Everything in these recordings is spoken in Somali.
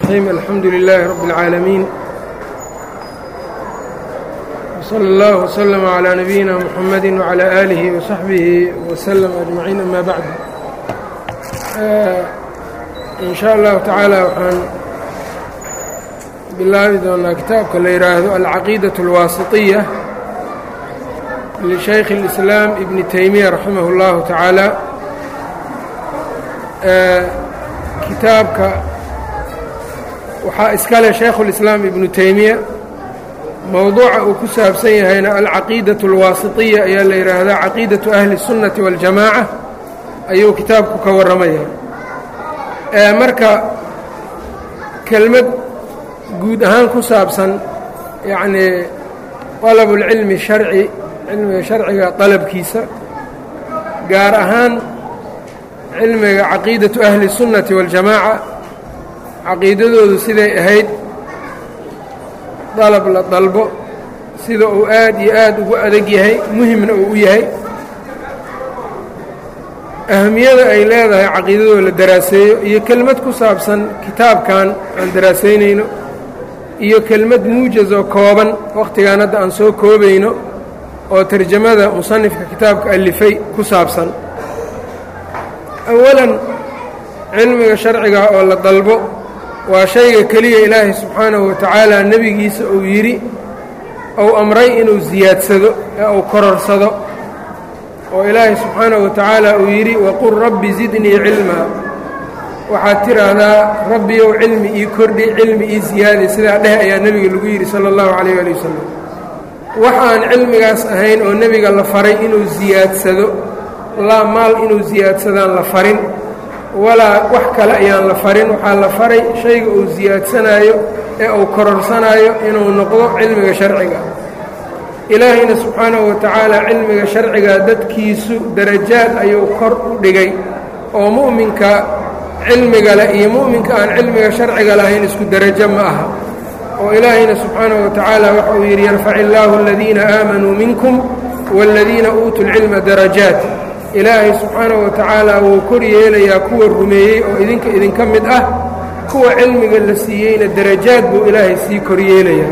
الرحيم الحمد لله رب العالمين وصلى الله وسلم على نبينا محمد وعلى آله وصحبه وسلم أجمعين أما بعد إن شاء الله تعالى waxaan bilaabi doonaa kitaabka la yidhaahdo alcaqiidaة الwaasiطية لشhaykh الإسلام ibn تaymiya raximah الlahu taعaalى kitaabka waxaa iskale shaykhu اlislaam ibnu teymiya mowduuca uu ku saabsan yahayna alcaqiidaة اlwaasiطiya ayaa la yidhaahdaa caqiidaةu ahli الsunnati waاljamaaca ayuu kitaabku ka warramaya marka kelmad guud ahaan ku saabsan yacnii طalab اlcilmi sharci cilmiga sharciga طalabkiisa gaar ahaan cilmiga caqiidatu ahli الsunnati waاljamaaca caqiidadoodu siday ahayd dalab la dalbo sida uu aad iyo aad ugu adag yahay muhimna uu u yahay ahamiyada ay leedahay caqiidadoo la daraaseeyo iyo kelmad ku saabsan kitaabkan aan daraasaynayno iyo kelmad muujaz oo kooban wakhtigaan hadda aan soo koobayno oo tarjamada musanifka kitaabka alifay ku saabsan awalan cilmiga sharciga oo la dalbo waa shayga keliya ilaahay subxaanahu watacaala nebigiisa uu yidhi ou amray inuu siyaadsado ee uu kororsado oo ilaahay subxaanahu watacaala uu yidhi waqul rabbi zidnii cilmaa waxaad tidhaahdaa rabbiyow cilmi ii kordhi cilmi ii siyaadi sidaa dheh ayaa nebiga lagu yidhi sala allahu calayh ali wasalam waxaan cilmigaas ahayn oo nebiga la faray inuu siyaadsado laa maal inuu siyaadsadaan la farin walaa wax kale ayaan la farin waxaa la faray shayga uu siyaadsanaayo ee uu kororsanaayo inuu noqdo cilmiga sharciga ilaahayna subxaanahu watacaala cilmiga sharciga dadkiisu darajaad ayuu kor u dhigay oo mu'minka cilmiga leh iyo mu'minka aan cilmiga sharciga lahayn isku derajo ma aha oo ilaahayna subxaanahu watacaala waxa uu yidhi yarfac illaahu aladiina aamanuu minkum waaladiina uutuu lcilma darajaat ilaahay subxaanahu watacaala wuu kor yeelayaa kuwa rumeeyey oo idinka idinka mid ah kuwa cilmiga la siiyeyna darajaad buu ilaahay sii kor yeelayaa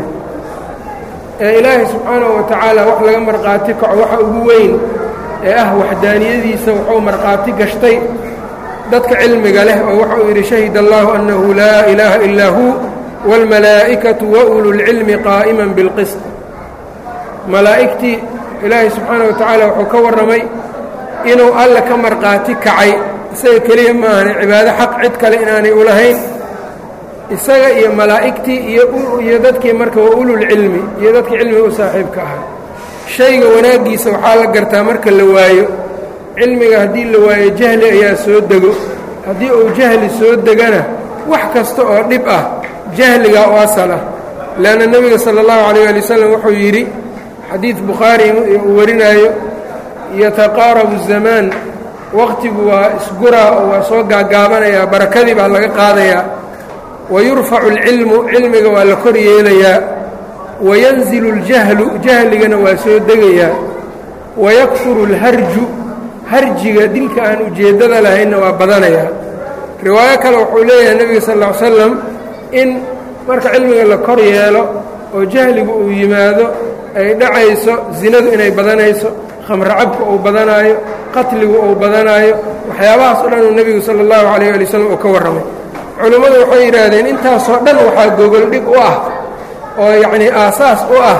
ee ilaahay subxaanahu watacaala wax laga markhaati kaco waxa ugu weyn ee ah waxdaaniyadiisa wuxuu markhaati gashtay dadka cilmiga leh oo waxa uu yidhi shahid allahu annahu laa ilaaha ilaa hu wاlmalaa'ikatu wa ululcilmi qaa'iman bilqisط malaa'igtii ilaahay subxaanahu watacaala wuxuu ka warramay inuu alle ka markhaati kacay isaga keliya maahane cibaado xaq cid kale inaanay u lahayn isaga iyo malaa'igtii iyo dadkii marka waa ululcilmi iyo dadkii cilmiga u saaxiibka ahaa shayga wanaaggiisa waxaa la gartaa marka la waayo cilmiga haddii la waayo jahli ayaa soo dego haddii uu jahli soo degana wax kasta oo dhib ah jahligaa u asal ah leanna nebiga sala allahu calayh ali wasalam wuxuu yidhi xadiid bukhaari uu warinaayo yataqaarabu zamaan waqtigu waa isguraa oo waa soo gaagaabanayaa barakadii baa laga qaadayaa wayurfacu alcilmu cilmiga waa la kor yeelayaa wayanzilu اljahlu jahligana waa soo degayaa wayakfuru اlharju harjiga dilka aan ujeeddada lahaynna waa badanayaa riwaayo kale wuxuu leeyahay nebiga sal ll ly slam in marka cilmiga la kor yeelo oo jahligu uu yimaado ay dhacayso zinadu inay badanayso khamro cabka uu badanaayo qatligu uu badanaayo waxyaabahaas o dhan uu nebigu sala allahu calayh ali wasalam uu ka warramay culimmadu waxay yidhaahdeen intaasoo dhan waxaa gogoldhig u ah oo yacnii aasaas u ah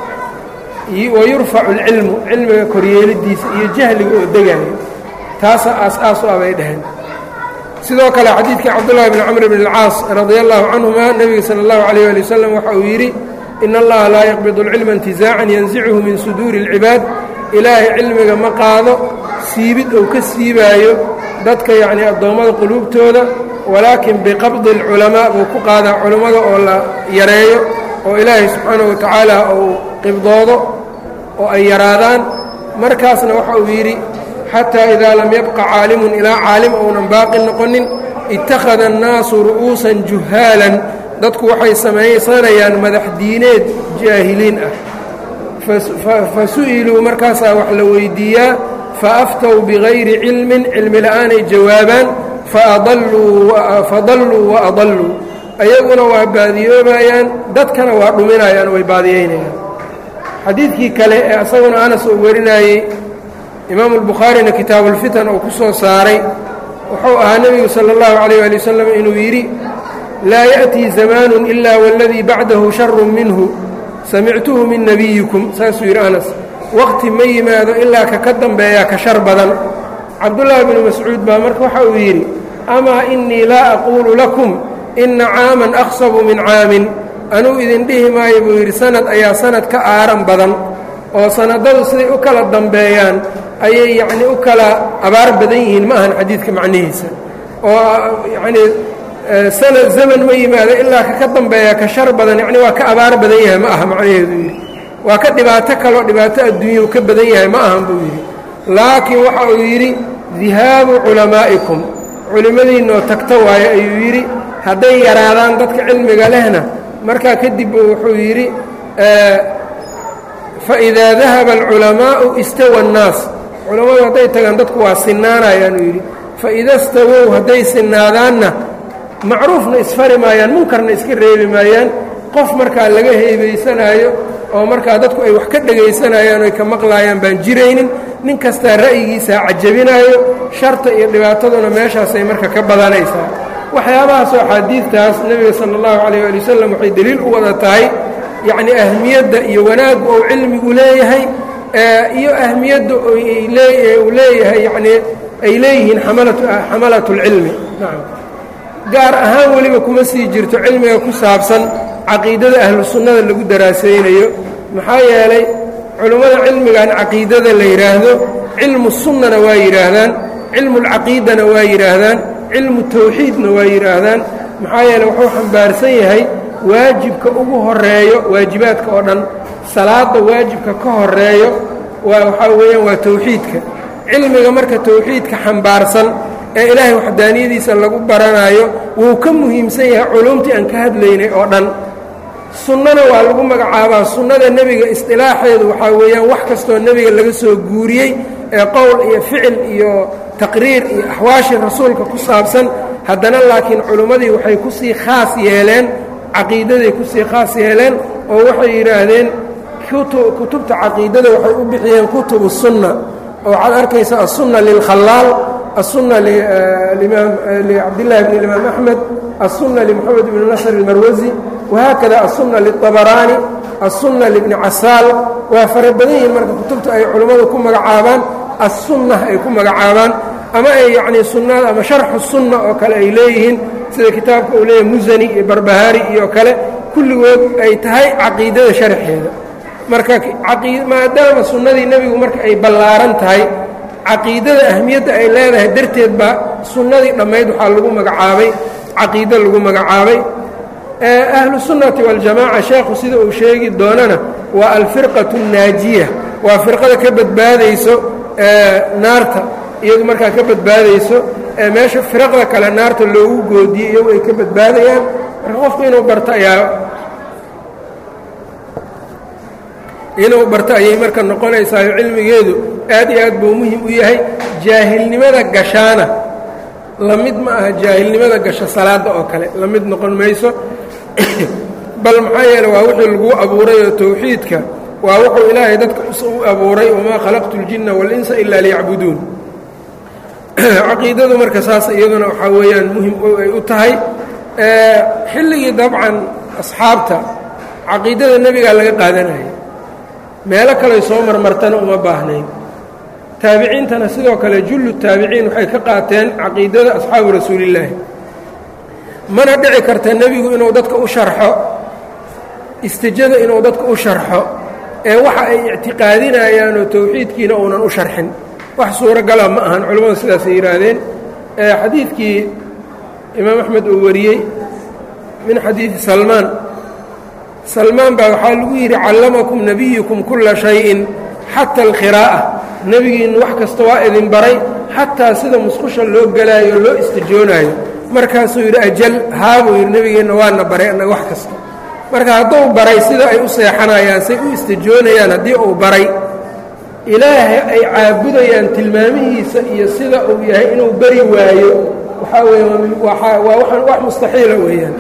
wa yurfacu alcilmu cilmiga koryeelidiisa iyo jahliga oo degaayo taasaa aas-aas u ah bay dhaheen sidoo kale xadiidkii cabdullahi bni camr bn alcaas radia allahu canhuma nebiga sala allahu calayh ali wasalam waxa uu yidhi in allaha laa yaqbidu alcilma intizaacan yansichu min suduuri اlcibaad ilaahay cilmiga ma qaado siibid ou ka siibaayo dadka yacnii addoommada quluubtooda walaakin biqabdi alculamaa buu ku qaadaa culammada oo la yareeyo oo ilaahay subxaanahu watacaala uu qibdoodo oo ay yaraadaan markaasna waxa uu yidhi xataa idaa lam yabqa caalimun ilaa caalim ounan baaqi noqonin ittakhada annaasu ru'uusan juhaalan dadku waxay samaysanayaan madax diineed jaahiliin ah fa su'iluu markaasaa wax la weyddiiyaa faaftow bigayri cilmin cilmi la'aanay jawaabaan fadalluu waadalluu ayaguna waa baadiyoobayaan dadkana waa dhuminayaan way baadiyeynayaan xadiidkii kale ee asaguna anas uu warinayey imaamu albukhaarina kitaabuulfitan uu ku soo saaray wuxuu ahaa nebigu sala allahu calayh ali wasalam inuu yidhi laa ya'tii zamaanun ilaa waladii bacdahu sharun minhu samictuhu min nebiyikum saasuu yidhi anas waqti ma yimaado ilaa ka ka dambeeyaa ka shar badan cabdullaahi binu mascuud baa marka waxa uu yidhi amaa innii laa aquulu lakum inna caaman aqsabu min caamin anuu idin dhihi maayo buu yidhi sanad ayaa sanad ka aaran badan oo sanadadu siday u kala dambeeyaan ayay yacnii u kala abaar badan yihiin ma ahan xadiidka macnihiisa oo yacnii sanad zaman ma yimaado ilaa ka ka dambeeya ka shar badan yacni waa ka abaar badan yahay ma aha macnaheedu yidhi waa ka dhibaato kaloo dhibaato adduunyau ka badan yahay ma ahan buu yidhi laakiin waxa uu yidhi dihaabu culamaa'ikum culimmadiinnoo tagto waaye ayuu yidhi hadday yaraadaan dadka cilmiga lehna markaa kadib wuxuu yidhi faidaa dahaba alculamaa'u istawa annaas culammadu hadday tagaan dadku waa sinaanayaanuu yidhi faida stawow hadday sinaadaanna macruufna isfari maayaan munkarna iska reebi maayaan qof markaa laga heebaysanaayo oo markaa dadku ay wax ka dhegaysanayaan oy ka maqlaayaan baan jiraynin nin kastaa ra'yigiisaa cajabinaayo sharta iyo dhibaataduna meeshaasay marka ka badanaysaa waxyaabahaasoo axaadiidtaas nebiga sala allahu calayh ali wasalam waxay deliil u wada tahay yacnii ahmiyadda iyo wanaaggu ou cilmigu leeyahay iyo ahmiyadda uu leeyahay yacnii ay leeyihiin xamalatu اlcilmi nacam gaar ahaan weliba kuma sii jirto cilmiga ku saabsan caqiidada ahlu sunnada lagu daraasaynayo maxaa yeelay culummada cilmigan caqiidada la yidhaahdo cilmu sunnana waa yidhaahdaan cilmu اlcaqiidana waa yidhaahdaan cilmu tawxiidna waa yidhaahdaan maxaa yeeley wuxuu xambaarsan yahay waajibka ugu horeeyo waajibaadka oo dhan salaadda waajibka ka horeeyo waa waxaa weeyaan waa tawxiidka cilmiga marka tawxiidka xambaarsan ee ilaahay waxdaaniyadiisa lagu baranaayo wuu ka muhiimsan yahay culumtii aan ka hadlaynay oo dhan sunnana waa lagu magacaabaa sunnada nebiga isdilaaxeedu waxaa weeyaan wax kastoo nebiga laga soo guuriyey ee qowl iyo ficil iyo taqriir iyo axwaashii rasuulka ku saabsan haddana laakiin culummadii waxay ku sii khaas yeeleen caqiidaday ku sii khaas yeeleen oo waxay yidhaahdeen kutubta caqiidada waxay u bixiyeen kutubu sunna oo waxaad arkaysa aلsunna lilkhalaal aلsunna licabdillahi bn imaam axmed aلsunna limoxamed bn nasr اlmarwasi wahaakada aلsunna liلطabaraani aلsunna libni casaal waa fara badan yihiin marka kutubta ay culummadu ku magacaabaan aلsunna ay ku magacaabaan ama ay yacnii sunnada ama sharxu sunna oo kale ay leeyihiin sida kitaabka uu leeyahay musani iyo barbahaari iyo kale kulligood ay tahay caqiidada sharxeeda marka maadaama sunnadii nebigu marka ay ballaaran tahay caqiidada ahmiyadda ay leedahay darteed baa sunnadii dhammayd waxaa lagu magacaabay caqiido lagu magacaabay ahlu sunnati waljamaaca sheekhu sida uu sheegi doonana waa alfirqatu annaajiya waa firqada ka badbaadayso naarta iyadu markaa ka badbaadayso ee meesha firaqda kale naarta loogu goodiyey iyagu ay ka badbaadayaan marka qofku inuu barto ayaa inuu barto ayay marka noqonaysaayo cilmigeedu aad iyo aad buu muhim u yahay jaahilnimada gashaana la mid ma aha jaahilnimada gasho salaadda oo kale la mid noqon mayso bal maxaa yeele waa wixii laguu abuuray oo tawxiidka waa wuxuu ilaahay dadka u abuuray wamaa khalaqtu اljinna wاlinsa ila liyacbuduun caqiidadu marka saas iyaduna waxaa weeyaan muhim ay u tahay xilligii dabcan asxaabta caqiidada nebigaa laga qaadanaya meelo kaley soo marmartana uma baahnayn taabiciintana sidoo kale jullu taabiciin waxay ka qaateen caqiidada asxaabu rasuulillaahi mana dhici karta nebigu inuu dadka u sharxo istijada inuu dadka u sharxo ee waxa ay ictiqaadinayaanoo tawxiidkiina uunan u sharxin wax suurogala ma ahan culimmadu sidaasay yidhaahdeen xadiidkii imaam axmed uu wariyey min xadiidi salmaan salmaan baa waxaa lagu yidhi callamakum nebiyukum kulla shayin xata alkhiraa'a nebigiinnu wax kasta waa idin baray xataa sida musqusha loo gelaayo o loo istijoonaayo markaasuu yidhi ajal haabuu yidhi nebigeenna waana baray annaga wax kasta marka hadduu baray sida ay u seexanayaan say u istijoonayaan haddii uu baray ilaahay ay caabudayaan tilmaamihiisa iyo sida uu yahay inuu beri waayo waxaa weeye waa waxaan wax mustaxiila weeyaan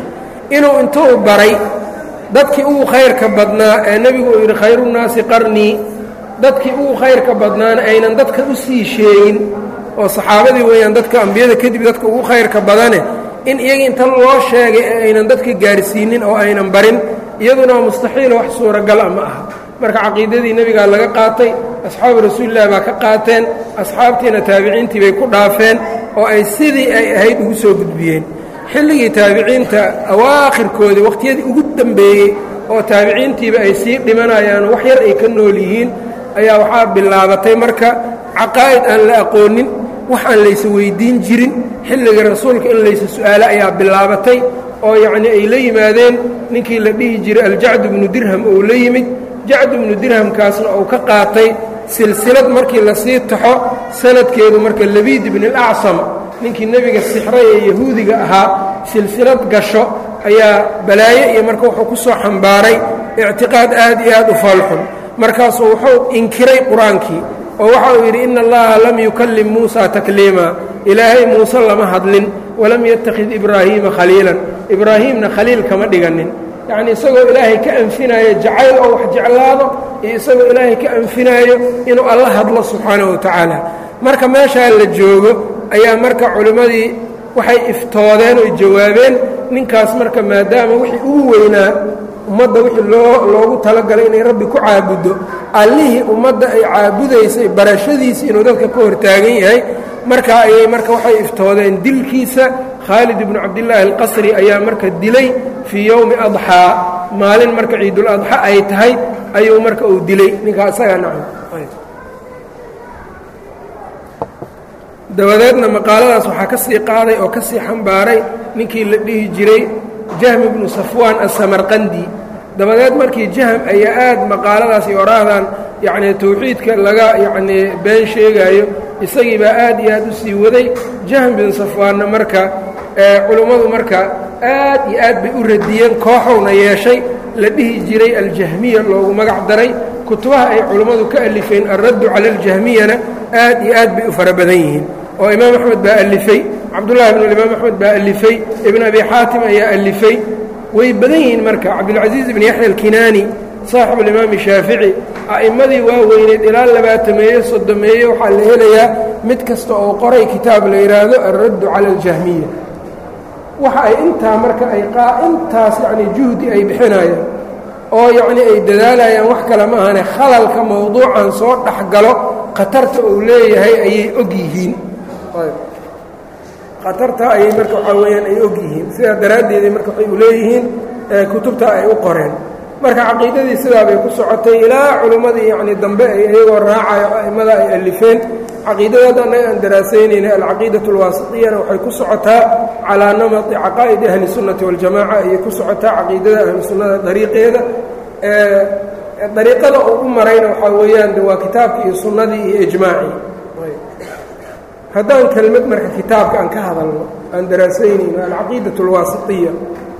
inuu intuu baray dadkii ugu khayrka badnaa ee nebigu uu yidhi khayruunnaasi qarnii dadkii ugu khayrka badnaana aynan dadka u sii sheegin oo saxaabadii weeyaan dadka ambiyada kadib dadka ugu khayrka badane in iyaga inta loo sheegay ee aynan dadka gaarsiinin oo aynan barin iyaduna waa mustaxiil wax suuragala ma aha marka caqiidadii nebigaa laga qaatay asxaabu rasuulillahi baa ka qaateen asxaabtiina taabiciintii bay ku dhaafeen oo ay sidii ay ahayd ugu soo gudbiyeen xilligii taabiciinta awaakhirkoodii wakhtiyadii ugu dambeeyey oo taabiciintiiba ay sii dhimanayaan wax yar ay ka nool yihiin ayaa waxaa bilaabatay marka caqaa'id aan la aqoonin wax aan laysa weyddiin jirin xilligii rasuulka in laysa su'aalo ayaa bilaabatay oo yacnii ay la yimaadeen ninkii la dhihi jiray aljacdu bnu dirham ou la yimid jacdu bnu dirhamkaasna uu ka qaatay silsilad markii lasii taxo sanadkeedu marka labiid ibni alacsam ninkii nebiga sixray ee yahuudiga ahaa silsilad gasho ayaa balaaye iyo marka wuxuu ku soo xambaaray ictiqaad aad iyo aad u faalxun markaasuu wuxuu inkiray qur-aankii oo waxa uu yidhi ina allaha lam yukallim muusa takliima ilaahay muuse lama hadlin walam yattakhid ibraahiima khaliilan ibraahiimna khaliil kama dhiganin yacnii isagoo ilaahay ka anfinaayo jacayl oo wax jeclaado iyo isagoo ilaahay ka anfinaayo inuu alla hadlo subxaanahu wa tacaala marka meeshaa la joogo ayaa marka culimmadii waxay iftoodeen oy jawaabeen ninkaas marka maadaama wixii ugu weynaa ummadda wixii loo loogu talagalay inay rabbi ku caabuddo allihii ummadda ay caabudaysay barashadiisi inuu dadka ka hortaagan yahay marka ayay marka waxay iftoodeen dilkiisa khaalid ibnu cabdillaahi alqasri ayaa marka dilay fii yowmi adxaa maalin marka ciidul adxa ay tahay ayuu marka uu dilay ninkaa isagaa nacam dabadeedna maqaaladaas waxaa ka sii qaaday oo ka sii xambaaray ninkii la dhihi jiray jahm ibnu safwaan asamarqandi dabadeed markii jahm ayaa aad maqaaladaas iyo oraahdan yacnii tawxiidka laga yacnii been sheegaayo isagii baa aad iyo aad u sii waday jahm bin safwaanna marka culummadu marka aad iyo aad bay u radiyeen kooxowna yeeshay la dhihi jiray aljahmiya loogu magac daray kutubaha ay culummadu ka alifeen alraddu cala aljahmiyana aad iyo aad bay u fara badan yihiin oo imaam axmed baa alifay cabdullahi bn imaam axmed baa alifay ibn abi xaatim ayaa alifay way badan yihiin marka cabdilcaziiz ibn yaxya alkinaani saaxibu alimaami shaafici a'immadii waa weyneed ilaa labaatameeye soddomeeye waxaa la helayaa mid kasta oo qoray kitaab la yidhaahdo alraddu cala aljahmiya waxa ay intaa marka ay intaas yacnii juhdi ay bixinayaan oo yacnii ay dadaalayaan wax kale ma ahane khalalka mawduucan soo dhex galo khatarta uu leeyahay ayay og yihiin khatarta ayay marka waxaa weeyaan ay og yihiin sidaa daraaddeeday marka waxay u leeyihiin kutubta ay u qoreen marka caqiidadii sidaa bay ku socotay ilaa culimmadii yacnii dambe ay iyagoo raacayo a'immada ay alifeen caqiidadaada annaga aan daraasaynayna alcaqiidatu alwaasitiyana waxay ku socotaa calaa namati caqaa'idi ahli sunnati waljamaca ayay ku socotaa caqiidada ahlu sunnada dariiqeeda dariiqada uu u marayna waxaa weeyaan de waa kitaabkii iyo sunnadii iyo ijmaacii haddaan kelmad marka kitaabka aan ka hadalno aan daraasaynayno alcaqiidatu alwaasitiya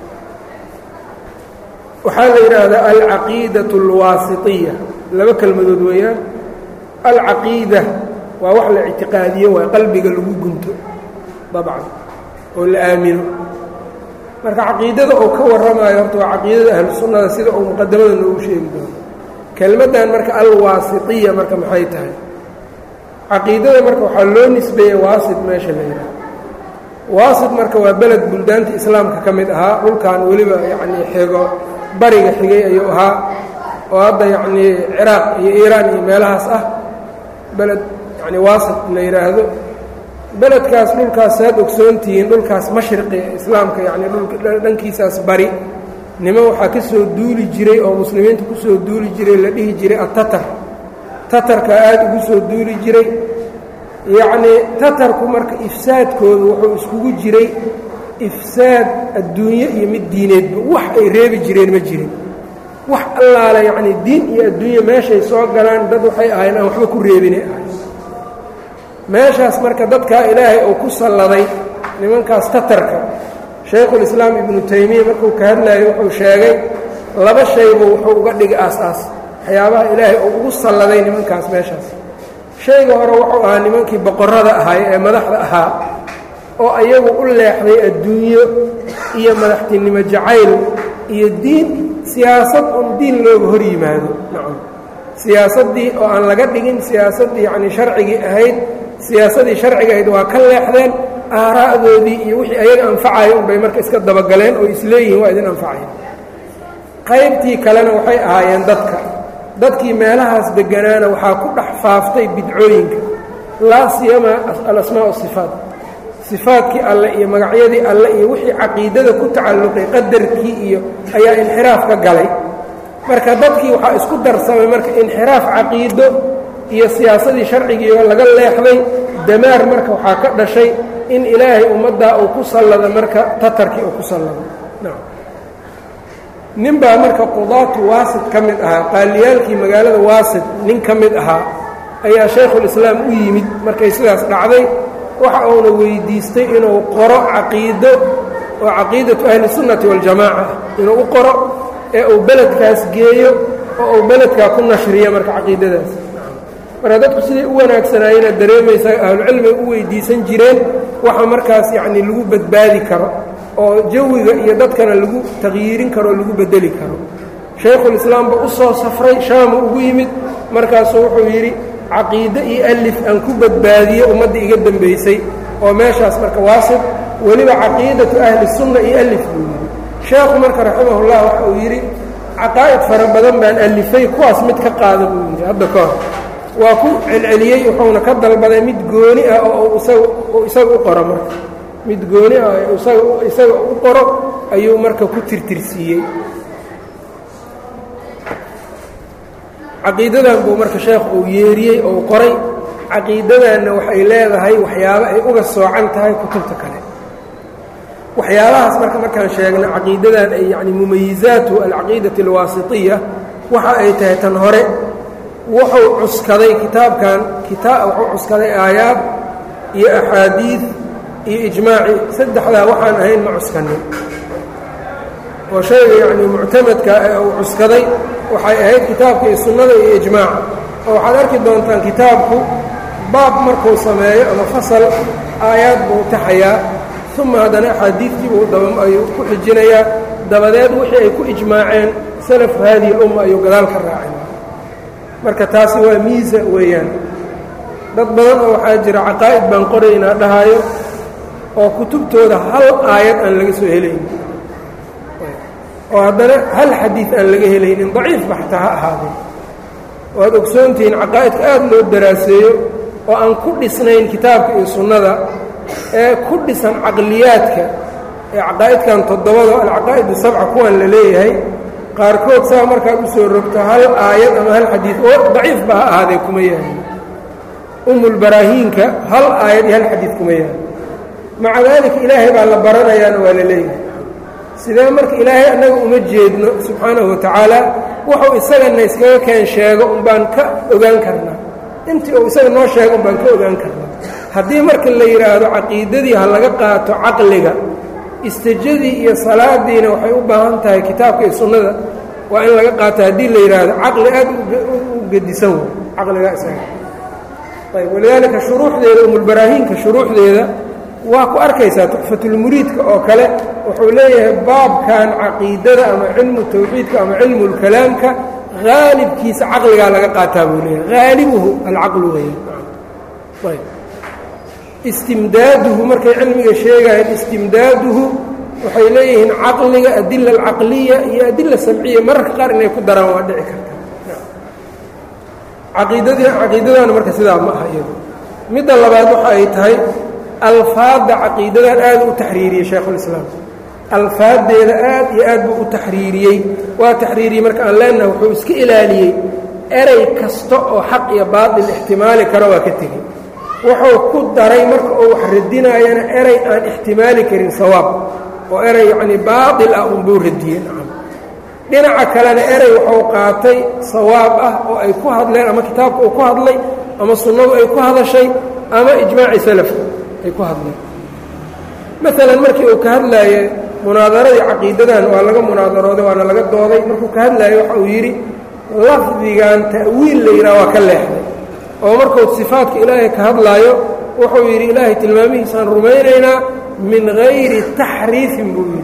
waxaa la yidhaahdaa alcaqiidatu alwaasitiya laba kelmadood weeyaan alcaqiida waa wax la ictiqaadiyo waa qalbiga lagu gunto dabcan oo la aamino marka caqiidada uu ka warramayo horta waa caqiidada ahlu sunnada sida uu muqadamada noogu sheegi doono kelmaddan marka alwaasitiya marka maxay tahay caqiidada marka waxaa loo nisbeeyey waasit meesha la yidhaha waasit marka waa beled buldaanta islaamka ka mid ahaa dhulkan weliba yacnii xigo bariga xigay ayuu ahaa oo hadda yacnii ciraaq iyo iiraan iyo meelahaas ah beled yacni waasit la yidhaahdo beledkaas dhulkaas saad ogsoontihiin dhulkaas mashriqi islaamka yacni dhankiisaas bari nimo waxaa ka soo duuli jiray oo muslimiinta ku soo duuli jiray la dhihi jiray atatar tatarka aada ugu soo duuli jiray yacnii tatarku marka ifsaadkoodu wuxuu iskugu jiray ifsaad adduunye iyo mid diineedba wax ay reebi jireen ma jirin wax allaale yacnii diin iyo adduunye meeshay soo galaan dad waxay ahayn aan waxba ku reebinay ahay meeshaas marka dadkaa ilaahay uu ku salladay nimankaas tatarka shaykhulislaam ibnu taymiya markuu ka hadlayo wuxuu sheegay laba shaybu wuxuu uga dhigay aas-aas waxyaabaha ilaahay uu ugu salladay nimankaas meeshaas shayga hore wuxuu ahaa nimankii boqorrada ahaay ee madaxda ahaa oo ayagu u leexday adduunyo iyo madaxtinimo jacayl iyo diin siyaasad un diin looga hor yimaado nacam siyaasaddii oo aan laga dhigin siyaasaddii yacni sharcigii ahayd siyaasadii sharciga ahayd waa ka leexdeen aaraa'doodii iyo wixii ayaga anfacayo unbay marka iska dabagaleen oo isleeyihiin waa idin anfacaya qaybtii kalena waxay ahaayeen dadka dadkii meelahaas deganaana waxaa ku dhex faaftay bidcooyinka laa siyama alasmaa asifaat sifaadkii alle iyo magacyadii alle iyo wixii caqiidada ku tacalluqay qadarkii iyo ayaa inxiraaf ka galay marka dadkii waxaa isku darsamay marka inxiraaf caqiido iyo siyaasadii sharcigiioo laga leexday damaar marka waxaa ka dhashay in ilaahay ummaddaa uu ku sallada marka tatarkii uu ku sallado nin baa marka qudaatu waasid ka mid ahaa qaaliyaalkii magaalada waasid nin ka mid ahaa ayaa shaykhulislaam u yimid markay sidaas dhacday waxa uuna weydiistay inuu qoro caqiido oo caqiidatu ahli sunnati waljamaaca inuu u qoro ee uu beledkaas geeyo oo uu beledkaa ku nashriyo marka caqiidadaas marka dadku siday u wanaagsanaayena dareemaysaa ahlucilmiga u weydiisan jireen waxa markaas yacni lagu badbaadi karo oo jawiga iyo dadkana lagu taqyiirin karo oo lagu bedeli karo shaykhulislaamba u soo safray shaamu ugu yimid markaasuu wuxuu yidhi caqiide iyo alif aan ku badbaadiyo ummadda iga dembaysay oo meeshaas marka waasid weliba caqiidatu ahli sunna iyo alif buu yidhi sheekhu marka raximahullah waxa uu yidhi caqaa'id fara badan baan alifay kuwaas mid ka qaada buu yidhi hadda ka hor waa ku celceliyey wuxuuna ka dalbaday mid gooni ah oo isaga isaga u qoro marka mid gooni ah isaga isaga u qoro ayuu marka ku tirtirsiiyey caqiidadan buu marka sheekh uu yeeriyey oo qoray caqiidadanna waxay leedahay waxyaabo ay uga soocan tahay kutubta kale waxyaabahaas marka markaan sheegno caqiidadan ay yacni mumayizaatu alcaqiidati alwaasitiya waxa ay tahay tan hore wuxuu cuskaday kitaabkan kitaa wuxuu cuskaday aayaad iyo axaadiid iyo ijmaaci saddexdaa waxaan ahayn ma cuskanin oo shayga yacni muctamadka ee uu cuskaday waxay ahayd kitaabka iyo sunnada iyo ijmaaca oo waxaad arki doontaan kitaabku baab markuu sameeyo ama fasal aayaad buu taxayaa uma haddana axaadiidkiibuu ayuu ku xijinayaa dabadeed wixii ay ku ijmaaceen salafu haadihi lumma ayuu gadaal ka raacin marka taasi waa miisa weeyaan dad badan oo waxaa jira caqaa'id baan qoraynaa dhahaayo oo kutubtooda hal aayad aan laga soo helaynin oo haddana hal xadiid aan laga helaynin daciifba xataa ha ahaadeen waad ogsoontihiin caqaa'idka aad loo daraaseeyo oo aan ku dhisnayn kitaabka iyo sunnada ee ku dhisan caqliyaadka ee caqaa'idkan toddobada alcaqaa'idu sabca kuwan la leeyahay qaarkood saa markaad u soo rogto hal aayad ama hal xadiid oo daciifba ha ahaadee kuma yahay umulbaraahiinka hal aayad iyo hal xadiid kuma yahay maca daalika ilaahay baa la baranayaana waa la leeyahay sidee marka ilaahay annaga uma jeedno subxaanahu watacaala wuxuu isagana iskaga keen sheego un baan ka ogaan karnaa intii uu isaga noo sheego un baan ka ogaan karnaa haddii marka la yidhaahdo caqiidadii ha laga qaato caqliga istijadii iyo salaadiina waxay u baahan tahay kitaabka iyo sunnada waa in laga qaato haddii la yidhaahdo caqli aad u gedisan wey caqligaa isaga ayb walidaalika shuruuxdeeda umulbaraahiinka shuruuxdeeda waa ku arkaysaa tuxfatulmuriidka oo kale wuxuu leeyahay baabkan caqiidada ama cilmu tawxiidka ama cilmu lkalaamka haalibkiisa caqligaa laga qaataa buu leeyahay haalibuhu alcaqlu weya ayb istimdaaduhu markay cilmiga sheegayeen istimdaaduhu waxay leeyihiin caqliga adila alcaqliya iyo adila samciya mararka qaar inay ku daraan waa dhici karta caqiidadii caqiidadana marka sidaa ma aha iyadu midda labaad waxa ay tahay alfaadda caqiidadan aad u taxriiriyey shaykhulislaam alfaaddeeda aad iyo aad buu u taxriiriyey waa taxriiriyey marka aan leenaha wuxuu iska ilaaliyey erey kasta oo xaq iyo baatil ixtimaali karo waa ka tegey wuxuu ku daray marka uu wax radinaayana erey aan ixtimaali karin sawaab oo erey yacnii baatil ah unbuu radiyey nacam dhinaca kalena erey wuxuu qaatay sawaab ah oo ay ku hadleen ama kitaabka uu ku hadlay ama sunnadu ay ku hadashay ama ijmaaci salafka ay ku hadleen maalan markii uu ka hadlaaye munaadaradii caqiidadan waa laga munaadarooday waana laga dooday markuu ka hadlaaye waxa uu yidhi lafdigan ta'wiil la yidhaha waa ka leexday oo markuu sifaadka ilaahay ka hadlaayo wuxuu yidhi ilaahay tilmaamihiisaan rumaynaynaa min hayri taxriifin buu yidhi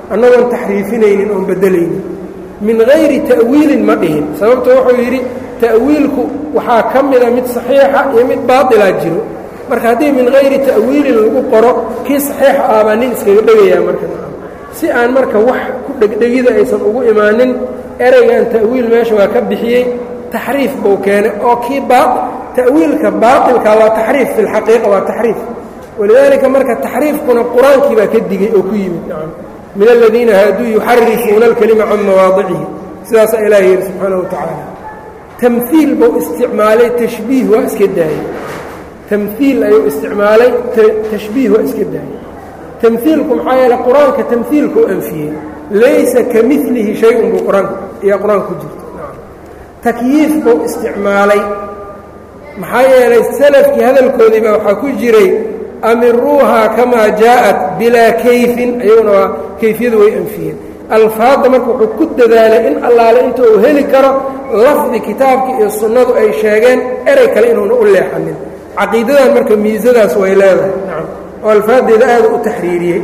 annagoon taxriifinaynin oon beddelaynin min hayri ta'wiilin ma dhihin sababto wuxuu yidhi ta'wiilku waxaa ka mida mid saxiixa iyo mid baatilaa jiro marka haddii min hayri ta'wiilin lagu qoro kii saxiixa ah baa nin iskaga dhegayaa marka si aan marka wax ku dhegdhegida aysan ugu imaanin ereygan ta'wiil meesha waa ka bixiyey taxriif buu keenay oo kii ta'wiilka baatilka waa taxriif fi lxaqiiqa waa taxriif walidaalika marka taxriifkuna qur-aankii baa ka digey oo ku yimid nacam min aladiina haaduu yuxarifuuna alkelima can mawaadicihi sidaasaa ilahi yidhi subxaana wa tacaala tamhiil buu isticmaalay tashbiih waa iska daayey tamhiil ayuu isticmaalay tashbiih waa iska daayey tamhiilku maxaa yeele qur-aanka tamhiilka u anfiyey laysa ka milihi shay-un buu qur-aanka ayaa qur-aanka ku jirta takyiif buu isticmaalay maxaa yeelay salafkii hadalkoodiiba waxaa ku jiray amiruuhaa kamaa jaa'at bilaa kayfin ayaguna waa kayfiyadu way anfiyeen alfaadda marka wuxuu ku dadaalay in allaale inta uu heli karo lafdi kitaabkii iyo sunnadu ay sheegeen erey kale inuuna u leexanin caqiidadan marka miisadaas way leedahay nacam oo alfaaddeeda aada u taxriiriyey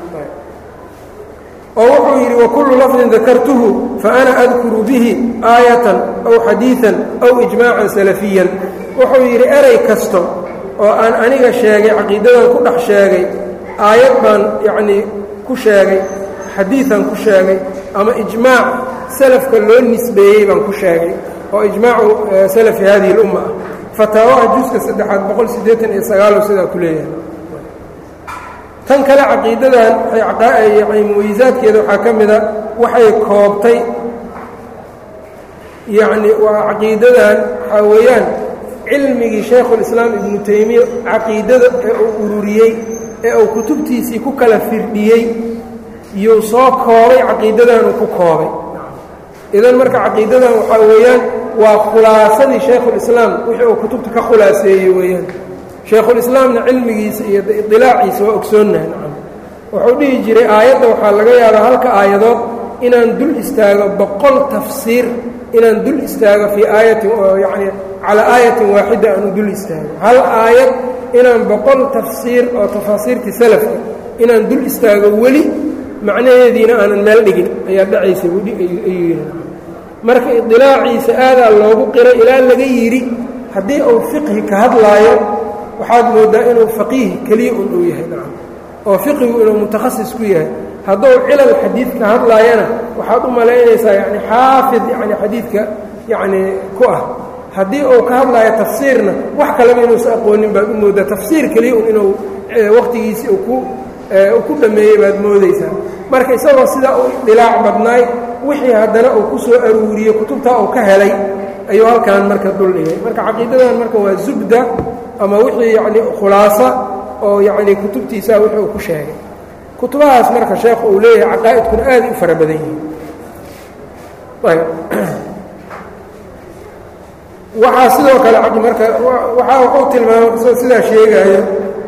oo wuxuu yidhi wakullu lafdin dakartuhu faana adkuru bihi aayatan aw xadiian aw ijmaacan salafiyan wuxuu yidhi erey kasto oo aan aniga sheegay caqiidadan ku dhex sheegay aayad baan yacnii ku sheegay xadiian ku sheegay ama ijmaac salafka loo nisbeeyey baan ku sheegay oo ijmaacu salafi hadihi اlumma ah fataawaha juska saddexaad boqol siddeetan iyo sagaalo sidaa ku leeyahay tan kale caqiidadan yani muwayisaadkeeda waxaa ka mida waxay koobtay yacni waa caqiidadan waxaa weeyaan cilmigii shaykhulislaam ibnu taymiya caqiidada ee uu ururiyey ee uu kutubtiisii ku kala firdhiyey yuu soo koobay caqiidadanuu ku koobay idan marka caqiidadan waxaa weeyaan waa khulaasadii shaykhulislaam wixii uu kutubta ka khulaaseeyey weeyaan shaykhulislaamna cilmigiisa iyo idilaaciisa waa ogsoonnahay nacam wuxuu dhihi jiray aayadda waxaa laga yaabaa halka aayadood inaan dul istaago boqol tafsiir inaan dul istaago fii aayatin oo yacni calaa aayatin waaxida aanu dul istaago hal aayad inaan boqol tafsiir oo tafaasiirtii salafka inaan dul istaago weli macnaheediina aanan meel dhigin ayaa dhacaysa ayuu yidhi marka idilaaciisa aadaa loogu qiray ilaa laga yidhi haddii uu fiqhi ka hadlaayo waxaad mooddaa inuu faqiih keliya un uu yahay nacam oo fiqigu inuu mutakhasis ku yahay hadduu cilal xadiid ka hadlaayana waxaad u malaynaysaa yani xaafid yani xadiidka yacni ku ah haddii uu ka hadlaayo tafsiirna wax kaleba inuusa aqoonin baad u mooddaa tafsiir keliya un inuu wakhtigiisii ku ku dhammeeyey baad moodaysaa marka isagoo sidaa u dhilaac badnaay wixii haddana uu ku soo aruuriyey kutubtaa uu ka helay ayuu halkan marka duldhigay marka caqiidadan marka waa zubda ama wixii yacni khulaasa oo yacni kutubtiisaa wixii uu ku sheegay kutubahaas marka sheekhu uu leeyahay caqaa'idkuna aaday u fara badan yihiin ayb waxaa sidoo kale marka waxaa wuxuu tilmaamay isagoo sidaa sheegaayo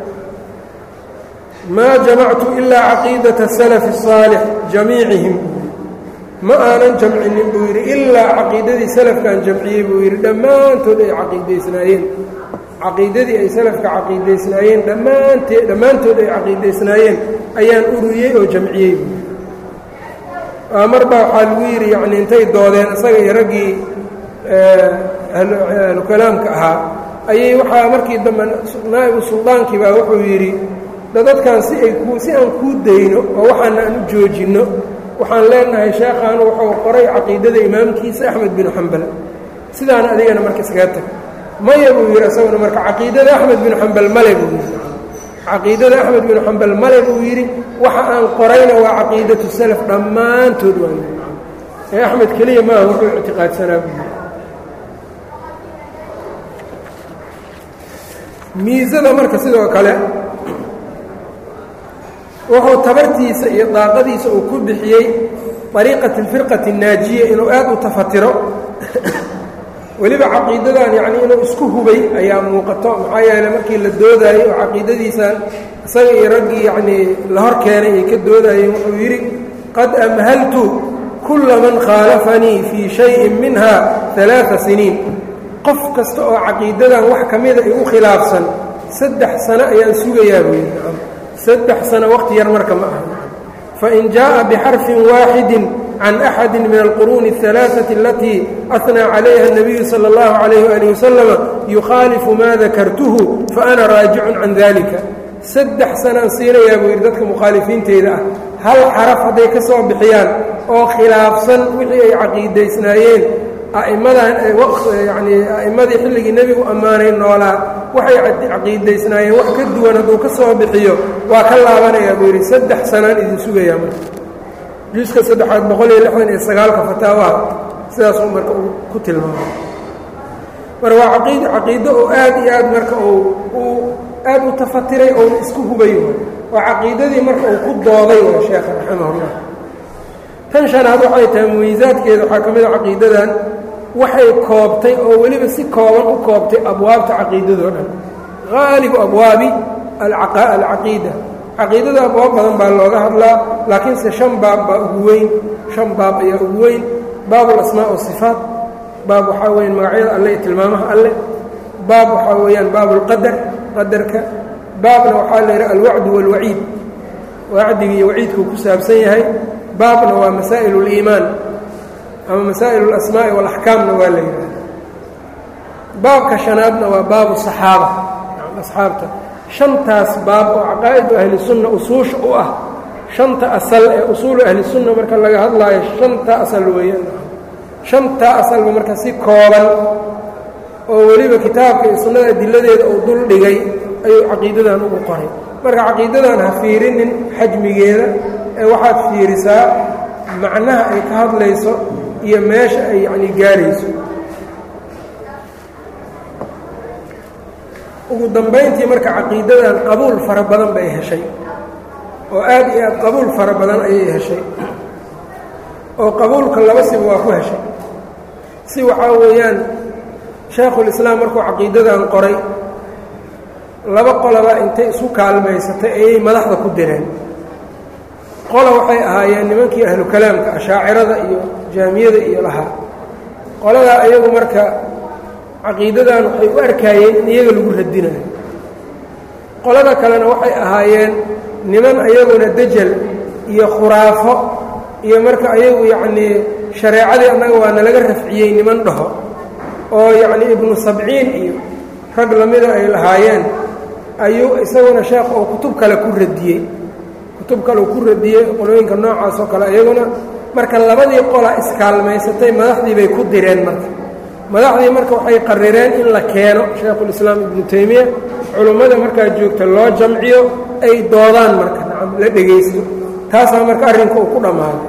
maa jamactu ilaa caqiidata salafi الصaalix jamiicihim ma aanan jamcinin buu yidhi ilaa caqiidadii salafkaan jamciyey buu yidhi dhammaantood ay caqiidaysnaayeen caqiidadii ay salafka caqiidaysnaayeen dhammaantee dhammaantood ay caqiidaysnaayeen ayaan ururiyey oo jamciyey buu yidhi mar baa waxaa lagu yidhi yacni intay doodeen isaga iyo raggii ahlu kalaamka ahaa ayay waxaa markii dambe naa'ibu suldaankii baa wuxuu yidhi dadadkan si ay ku si aan kuu dayno oo waxaana aan u joojinno waxaan leenahay sheekhaanu wuxuu qoray caqiidada imaamkiisa axmed binu xambal sidaana adigana marka iskaga tag maya buu yidhi isaguna marka caqiidada axmed binu xambal male buu yidhi caqiidada axmed binu xambal male buu yidhi waxa aan qorayna waa caqiidatu salaf dhammaantood waa ee axmed keliya maaha wuxuu ictiqaadsanaa buu yidhi miisada marka sidoo kale wuxuu tabartiisa iyo daaqadiisa uu ku bixiyey ariiqat alfirqati الnaajiya inuu aad u tafatiro weliba caqiidadan yacni inuu isku hubay ayaa muuqato maxaa yeeley markii la doodayey oo caqiidadiisan isaga iyo raggii yacnii la hor keenay ay ka doodayeen wuxuu yidhi qad amhaltu kulla man khaalafanii fii shayin minha ثalaaثa siniin qof kasta oo caqiidadan wax ka mida igu khilaafsan saddex sano ayaan sugayaa buu yidhi saddex sano waqti yar marka ma aha fain jaaءa bxarفi waaxidi can أxadi min alquruuni الثalaaثaةi alatii أhnىa calayha الnabiyu salى اllahu عalayh ali waslama yukhaalifu ma dakartuhu faana raajicun can dalika saddex sanaan siinayaa buu yidhi dadka mukhaalifiinteyda ah hal xaraf hadday ka soo bixiyaan oo khilaafsan wixii ay caqiidaysnaayeen a'immadan yani a'immadii xilligii nebigu ammaanay noolaa waxay caqiidaysnaayeen wax ka duwan hadduu ka soo bixiyo waa ka laabanayaa buu yidhi saddex sanaan idin sugayaa marka juuska saddexaad boqol iyo lixdan iyo sagaalka fataawaha sidaasuu marka uu ku tilmaamay marka waa aqid caqiido oo aad iyo aad marka uu aad u tafatiray ouna isku hubay waa caqiidadii marka uu ku dooday waa sheekha raximahullah tan shanaad waxay tahay mumiisaadkeeda waxaa ka mid a caqiidadan waxay koobtay oo weliba si kooban u koobtay abwaabta caqiidadoo dhan haalibu abwaabi alcaqiida caqiidada abwaab badan baa looga hadlaa laakiinse shan baab baa ugu weyn shan baab ayaa ugu weyn baab alasmaa wasifaat baab waxaa weeyaan magacyada alle iyo tilmaamaha alle baab waxaa weeyaan baab اlqadar qadarka baabna waxaa la yidhaha alwacdu wاlwaciid wacdiga iyo waciidkuu ku saabsan yahay baabna waa masaa'il اliimaan ama masaa'il اlasmaa'i wاlaxkaamna waa la yidhahda baabka shanaadna waa baabu saxaaba asxaabta shantaas baab oo caqaa'idu ahli sunna usuusha u ah shanta asal ee usuulu ahli sunna marka laga hadlaayo shanta asal weeyaan shantaa asalba marka si kooban oo weliba kitaabka iyo sunnada adiladeeda uu dul dhigay ayuu caqiidadan ugu qoray marka caqiidadan ha fiirinin xajmigeeda ee waxaad fiirisaa macnaha ay ka hadlayso iyo meesha ay yacni gaarayso ugu dambayntii marka caqiidadan qabuul fara badan bay heshay oo aad iyo aad qabuul fara badan ayay heshay oo qabuulka laba siba waa ku heshay si waxaa weeyaan shaekhulislaam markuu caqiidadan qoray laba qolaba intay isu kaalmaysatay ayay madaxda ku direen qola waxay ahaayeen nimankii ahlu kalaamka ashaacirada iyo jaamiyada iyo lahaa qoladaa ayagu marka caqiidadan waxay u arkaayeen in iyaga lagu radinayo qolada kalena waxay ahaayeen niman ayaguna dejel iyo khuraafo iyo marka ayagu yacnii shareecadii annaga waa nalaga rafciyey niman dhaho oo yacnii ibnu sabciin iyo rag lamida ay lahaayeen ayuu isaguna sheekh oo kutub kale ku radiyey kutub kale uu ku radiyey qolooyinka noocaas oo kale iyaguna marka labadii qola iskaalmaysatay madaxdii bay ku direen marka madaxdii marka waxay qarireen in la keeno shaekhulislaam ibnu taymiya culummada markaa joogta loo jamciyo ay doodaan marka nacam la dhegaysto taasaa marka arrinka uu ku dhammaaday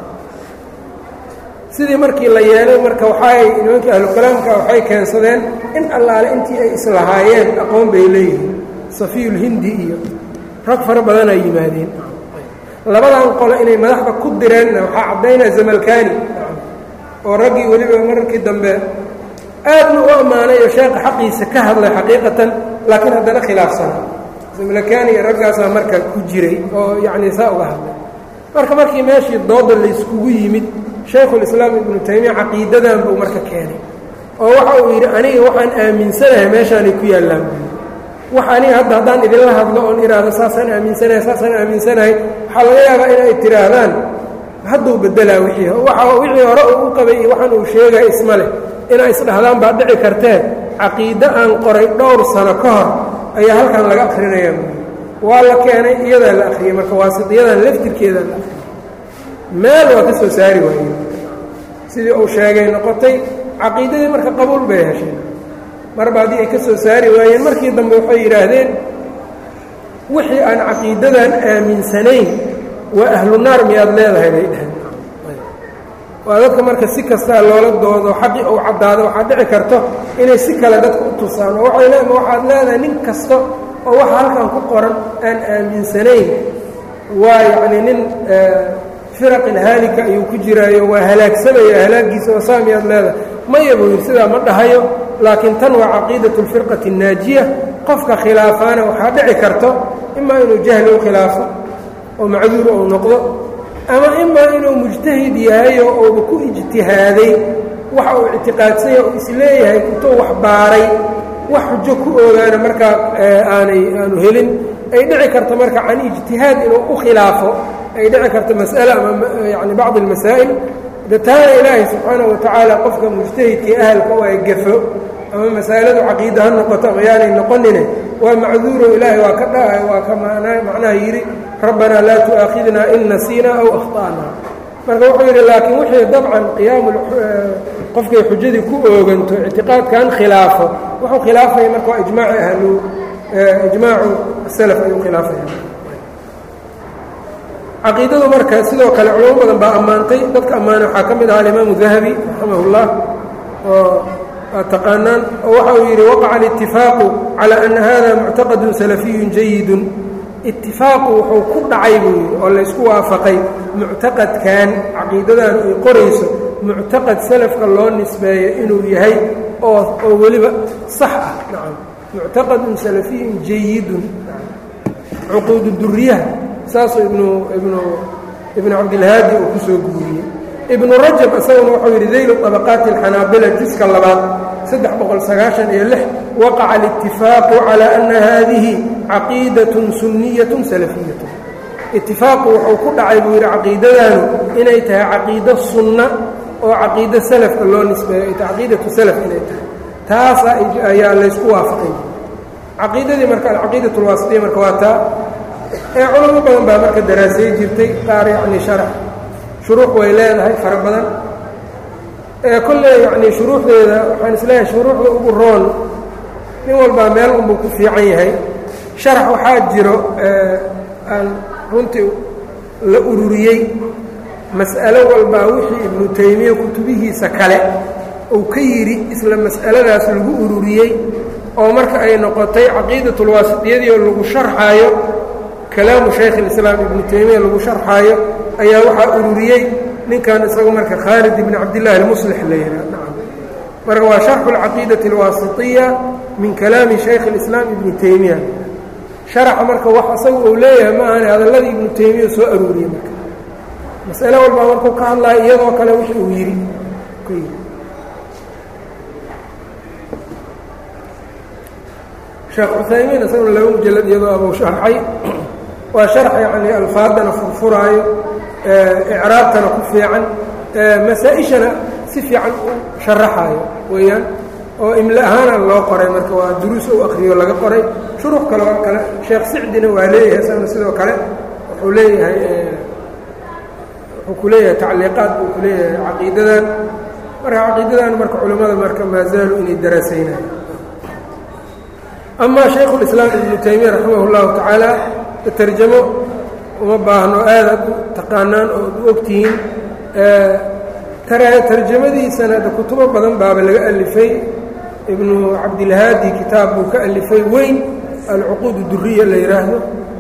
sidii markii la yeelay marka waxaay nimankii ahlukalaamka waxay keensadeen in allaale intii ay islahaayeen aqoon bay leeyihiin safiyulhindi iyo rag fara badanaa yimaadeen labadan qole inay madaxda ku direenna waxaa caddaynaya zamalkani oo raggii weliba mararkii dambe aadna u ammaanay oo sheekha xaqiisa ka hadlay xaqiiqatan laakiin haddana khilaafsana zamalkani iyo raggaasaa marka ku jiray oo yacnii saa uga hadlay marka markii meeshii dooda layskugu yimid shaykhulislaam ibnu taymiya caqiidadan buu marka keenay oo waxa uu yidhi aniga waxaan aaminsanahay meeshaanay ku yaallaan wax aniga hadda haddaan idinla hadlo oon idhaahdo saasaan aaminsanahay saasaan aaminsanahay waxaa laga yaabaa inay tidhaahdaan hadduu beddelaa wixii waxa wixii hore uu u qabay iyo waxaan uu sheegaya isma leh inay isdhahdaan baa dhici kartee caqiide aan qoray dhowr sano ka hor ayaa halkan laga akhrinayaa waa la keenay iyadaa la akhriyey marka waasitiyadan laftirkeedaa la akhriyey meel waa ka soo saari waayeen sidii uu sheegay noqotay caqiidadii marka qabuul bay hesheen marba haddii ay ka soo saari waayeen markii dambe waxay yidhaahdeen wixii aan caqiidadan aaminsanayn waa ahlu naar miyaad leedahay bay dhaheen waa dadka marka si kastaa loola doodo xaqii uu caddaado waxaad dhici karto inay si kale dadka u tusaan oo waay le waxaad leedahay nin kasta oo waxa halkan ku qoran aan aaminsanayn waa yacnii nin firaqin haalika ayuu ku jiraayo waa halaagsamaya halaagiisa oo saa miyaad leedahay maya buu yidhi sidaa ma dhahayo laakiin tan waa caqiidatu lfirqati annaajiya qofka khilaafaana waxaa dhici karto imaa inuu jahli u khilaafo oo macduur uu noqdo ama imaa inuu mujtahid yahay oo uuba ku ijtihaaday waxa uu ictiqaadsanya uu isleeyahay intuu wax baaray wax xujo ku ogaana markaa aanay aanu helin ay dhici karto marka can ijtihaad inuu u khilaafo ay dhici karto mas'ale ama yani bacdi almasaa'il de taana ilaahay subxaanahu watacaala qofka mujtahidkii ahalka u ay gafo ama masaaladu caqiida ha noqoto ama yaanay noqonine waa macduuro ilaahay waa ka dha waa ka macnaha yidhi rabbanaa laa tu'aakhidnaa in nasiinaa aw akhta'naa marka wuxuu yidhi laakiin wixii dabcan qiyaamu qofkay xujadii ku ooganto ictiqaadkan khilaafo wuxuu khilaafaya marka waa ijmaaci ahlu ijmaacu salaf ayuu khilaafaya caqiidadu marka sidoo kale culamo badan baa ammaantay dadka ammaanay waxaa ka mid ahaa alimaamu dahabi raximahullah oo aad taqaanaan oo waxa uu yidhi waqaca alitifaaqu calaa ana hada muctaqadun salafiyun jayidun itifaaqu wuxuu ku dhacay buu yidhi oo laysku waafaqay muctaqadkan caqiidadan ay qorayso muctaqad salafka loo nisbeeyo inuu yahay oo oo weliba sax ah nacam muctaqadun salafiyun jayidun cuquudu duriyaha saasuu ibnu ibnu ibnu cabdilhaadi uu ku soo guuriyey ibnu rajab isaguna wuxuu yidhi daylu طabaqaati اlxanaabila jiska labaad saddex boqol sagaashan iyo lix waqaca alitifaaqu calaa ana haadihi caqiidatun sunniyatun salafiyatun itifaaqu wuxuu ku dhacay buu yidhi caqiidadaanu inay tahay caqiido sunna oo caqiido salafka loo nisbeeyo ay tahay caqiidatu salaf inay tahay taasa ayaa laysku waafaqay caqiidadii marka alcaqiidat اlwaasitiya marka waa taa ee culamo badan baa marka daraasay jirtay qaar yacni sharax shuruux way leedahay fara badan ee kolley yacni shuruuxdeeda waxaan isleeyahay shuruuxda ugu roon nin walbaa meel unbuu ku fiican yahay sharax waxaa jiro aan runtii la ururiyey mas'alo walbaa wixii ibnu taymiya kutubihiisa kale uu ka yidhi isla mas'aladaas lagu ururiyey oo marka ay noqotay caqiidatulwaasitiyadii oo lagu sharxaayo kalaamu shaykh اlislaam ibnu taymiya lagu sharxaayo ayaa waxaa ururiyey ninkan isagu marka khaalid ibn cabdillahi almuslix la yidhaha nacam marka waa sharxu اlcaqiidati اlwaasitiya min kalaami shaykh اlislaam ibni taymiya sharaxa marka wax isagu uu leeyahay ma ahane hadalladii ibnu taymiya soo aruuriyey marka mas'ale walbaa markuu ka hadlaayo iyadoo kale wix uu yidhi ku yidhi sheekh cuthaymiin isaguna laba mujalad iyadoo abuu sharxay waa sharx yacni alfaadana furfuraayo icraabtana ku fiican masaa-ishana si fiican u sharaxaayo weeyaan oo imle ahaana loo qoray marka waa duruus ou akriyo laga qoray shuruux kale oo kale sheekh sicdina waa leeyahay isaguna sidoo kale wuxuu leeyahay wuxuu ku leeyahay tacliiqaad buu ku leeyahay caqiidadan marka caqiidadan marka culimmada marka maa zaalu inay daraasaynayo ama shaykhu lislaam ibnu taymiya raximah اllahu tacaala tarjamo uma baahno aadaad u taqaanaan oo ad u ogtihiin tarjamadiisana de kutubo badan baaba laga alifay ibnu cabdilhaadi kitaab buu ka alifay weyn alcuquud duriya la yidhaahdo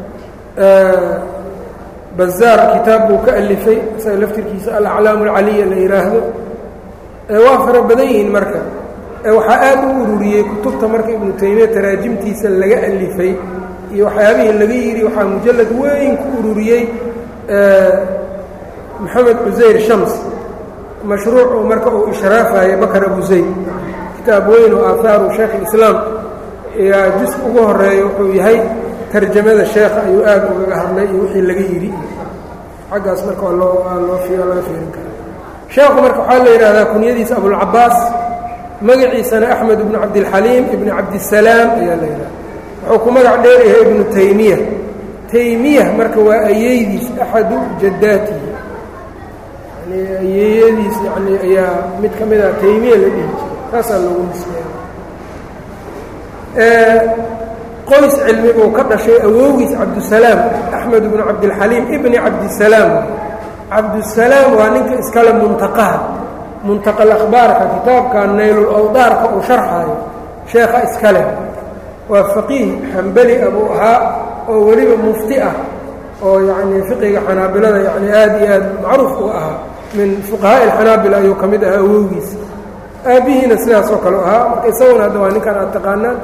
bazaar kitaab buu ka alifay isaga laftirkiisa alaclaam alcaliya la yidhaahdo waa fara badan yihiin marka waxaa aad u ururiyey kutubta marka ibnu taymiya taraajimtiisa laga alifay iyo waxyaabihii laga yidhi waxaa mujalad weyn ku ururiyey maxamed cusayr shams mashruucu marka uu ishraafayo bakar abu zayd kitaab weyn oo aahaaru sheekh islaam yaa jus ugu horeeya wuxuu yahay tarjamada sheekha ayuu aad ugaga hadlay iyo wixii laga yidhi xaggaas marka waa loo waa loo laga fiirin kara sheekhu marka waxaa la yidhahdaa kunyadiisa abulcabaas magaciisana axmed ibnu cabdilxaliim ibni cabdisalaam ayaa la yidhahda wuxuu ku magac dheeryahay ibnu taymiya taymiya marka waa ayeydiis axadu jaddaatihi yani ayeeyadiis yani ayaa mid ka mid ah taymiya la dhihi jiray taasaa loogu nisbeeya qoys cilmi buu ka dhashay awowgiis cabdusalaam axmed ibnu cabdilxaliim ibni cabdisalaam cabdusalaam waa ninka iskale muntaqaha muntaqal akhbaarka kitaabka naylul awdaarka uu sharxaayo sheekha iskale waa faqiih xambeli abuu ahaa oo weliba mufti ah oo yacnii fiqiga xanaabilada yacni aad iyo aad macruuf u ahaa min fuqahaa'i alxanaabila ayuu ka mid ahaa awowgiis aabbihiina sidaasoo kale u ahaa marka isaguna hadda waa ninkan aad taqaanaan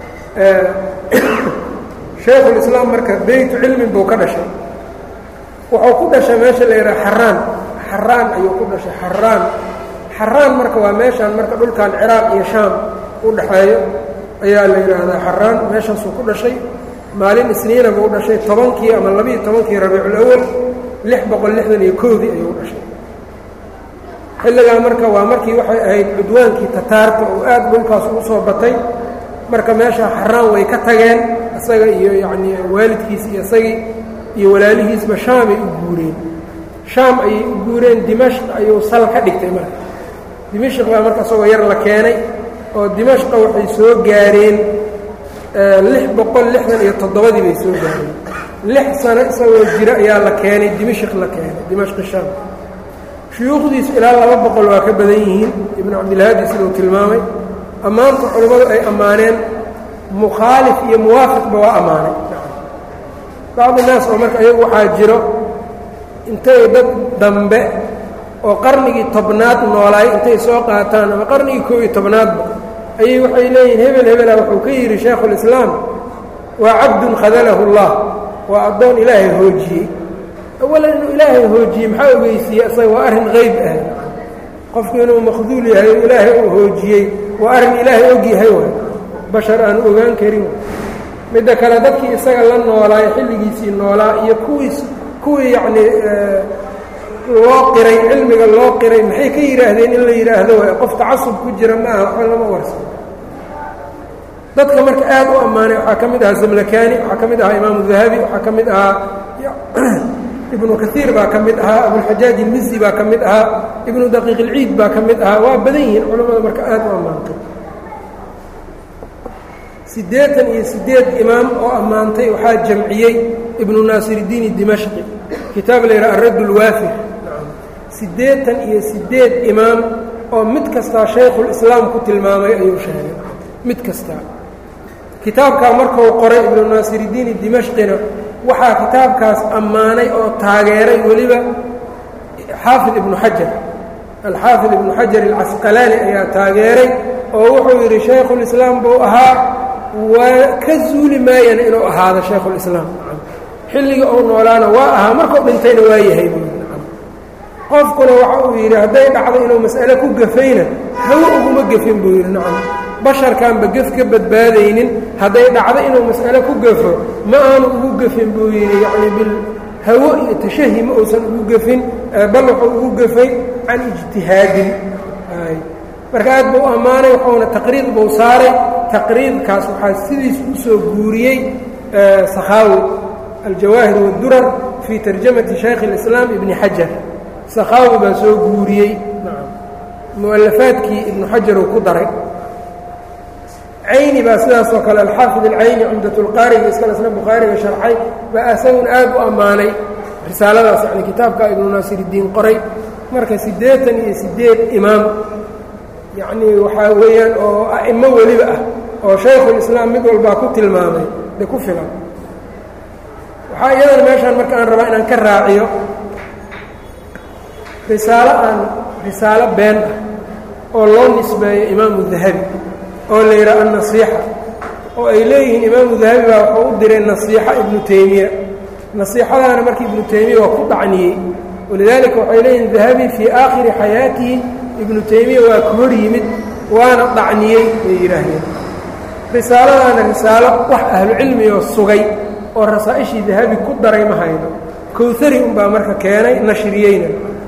shaykhulislaam marka beytu cilmin buu ka dhashay wuxuu ku dhashay meesha la yidhaha xaraan xaraan ayuu ku dhashay xaraan xaraan marka waa meeshaan marka dhulkan ciraaq iyo shaam u dhaxeeyo ayaa la yidhaahdaa xaraan meeshaasuu ku dhashay maalin isniina buu dhashay tobankii ama labiiyo tobankii rabiiculawal lix boqol lixdan iyo koodii ayuu dhashay xilligaa marka waa markii waxay ahayd cudwaankii tataarta oo aad dhulkaas ugu soo batay marka meesha xaraan way ka tageen isaga iyo yacnii waalidkiis iyo isagii iyo walaalihiisba shaamay u guureen shaam ayay u guureen dimashq ayuu sal ka dhigtay marka dimashq baa marka isagoo yar la keenay oo dimashqa waxay soo gaareen lix boqol lixdan iyo toddobadii bay soo gaareen lix sano isagoo jiro ayaa la keenay dimashq la keenay dimashqi shaam shuyuukhdiisu ilaa laba boqol waa ka badan yihiin ibnu cabdilhaadi siduu tilmaamay ammaanta culimmadu ay ammaaneen mukhaalif iyo muwaafiqba waa ammaanay bacdi naas oo marka iyagu waxaa jiro intay dad dambe oo qarnigii tobnaad noolaay intay soo qaataan ama qarnigii koob iyo tobnaadba ayay waxay leeyihin hebel hebela wuxuu ka yidhi shaekhulislaam waa cabdun khadalahu اllah waa addoon ilaahay hoojiyey awalan inuu ilaahay hoojiyey maxaa ogeysiiyey isaga waa arrin qeyb ah qofku inuu makhduul yahay o ilaahay uu hoojiyey waa arrin ilaahay og yahay waay bashar aanu ogaan karin midda kale dadkii isaga la noolaayo xilligiisii noolaa iyo kuwiis kuwii yacnii loo qiray cilmiga loo qiray maxay ka yidhaahdeen in la yidhaahdo waay qof tacasub ku jira ma aha waxba lama warsan dadka marka aad u ammaanay waxaa ka mid ahaa zamlakani waxaa ka mid ahaa imaamu dahabi waxaa ka mid ahaa ibnu kaiir baa ka mid ahaa abulxajaaj ilmisi baa ka mid ahaa ibnu daqiiq ilciid baa ka mid ahaa waa badan yihiin culammada marka aad u ammaantay siddeetan iyo siddeed imaam oo ammaantay waxaa jamciyey ibnu naasiridiin dimashqi kitaab la yidhaha aradd lwaafir siddeetan iyo siddeed imaam oo mid kastaa shaykhulislaam ku tilmaamay ayuu sheegay mid kastaa kitaabkaa markuu qoray ibnu naasiridiin dimashqina waxaa kitaabkaas ammaanay oo taageeray weliba xaafid ibnu xajar alxaafid ibnu xajar alcasqalaani ayaa taageeray oo wuxuu yidhi shaykhulislaam buu ahaa waa ka zuuli maayana inuu ahaado shaykhulislaam xilliga uu noolaana waa ahaa markuu dhintayna waa yahay buu qofkuna waxa uu yidhi hadday dhacdo inuu mas'ale ku gafayna hawo uguma gefin buu yidhi nacam basharkaanba gef ka badbaadaynin hadday dhacdo inuu mas'ale ku gafo ma aanu ugu gefin buu yidhi yacni bil hawo iyo tashahi ma uusan ugu gefin bal wuxuu ugu gefay can ijtihaadin marka aad buu ammaanay wuxuuna taqriid buu saaray taqriidkaas waxaa sidiis u soo guuriyey sakhaawi aljawaahir wadurar fii tarjamati shaykh اlislaam ibni xajar sakhaawi baa soo guuriyey mu'alafaadkii ibnu xajar uu ku daray cayni baa sidaas oo kale alxaafid alcayni cumdatulqaariga iskale isna bukhaariga sharxay baa asagun aad u ammaanay risaaladaas yani kitaabka ibnu naasiridiin qoray marka siddeetan iyo siddeed imaam yacnii waxaa weeyaan oo a'imo weliba ah oo shaykhulislaam mid walbaa ku tilmaamay de ku filan waxaa iyadana meeshaan marka aan rabaa inaan ka raaciyo risaalo aan risaalo been ah oo loo nisbeeyo imaamu dahabi oo la yidhaha annasiixa oo ay leeyihiin imaamu dahabi baa wuxuu u diray nasiixa ibnu taymiya nasiixadaana marka ibnu taymiya waa ku dhacniyey walidaalika waxay leeyihiin dahabi fii aakhiri xayaatihi ibnu taymiya waa ka hor yimid waana dhacniyey bay yidhaahdeen risaaladaana risaalo wax ahlucilmiyoo sugay oo rasaa'ishii dahabi ku daray ma hayno kowhari unbaa marka keenay nashriyeyna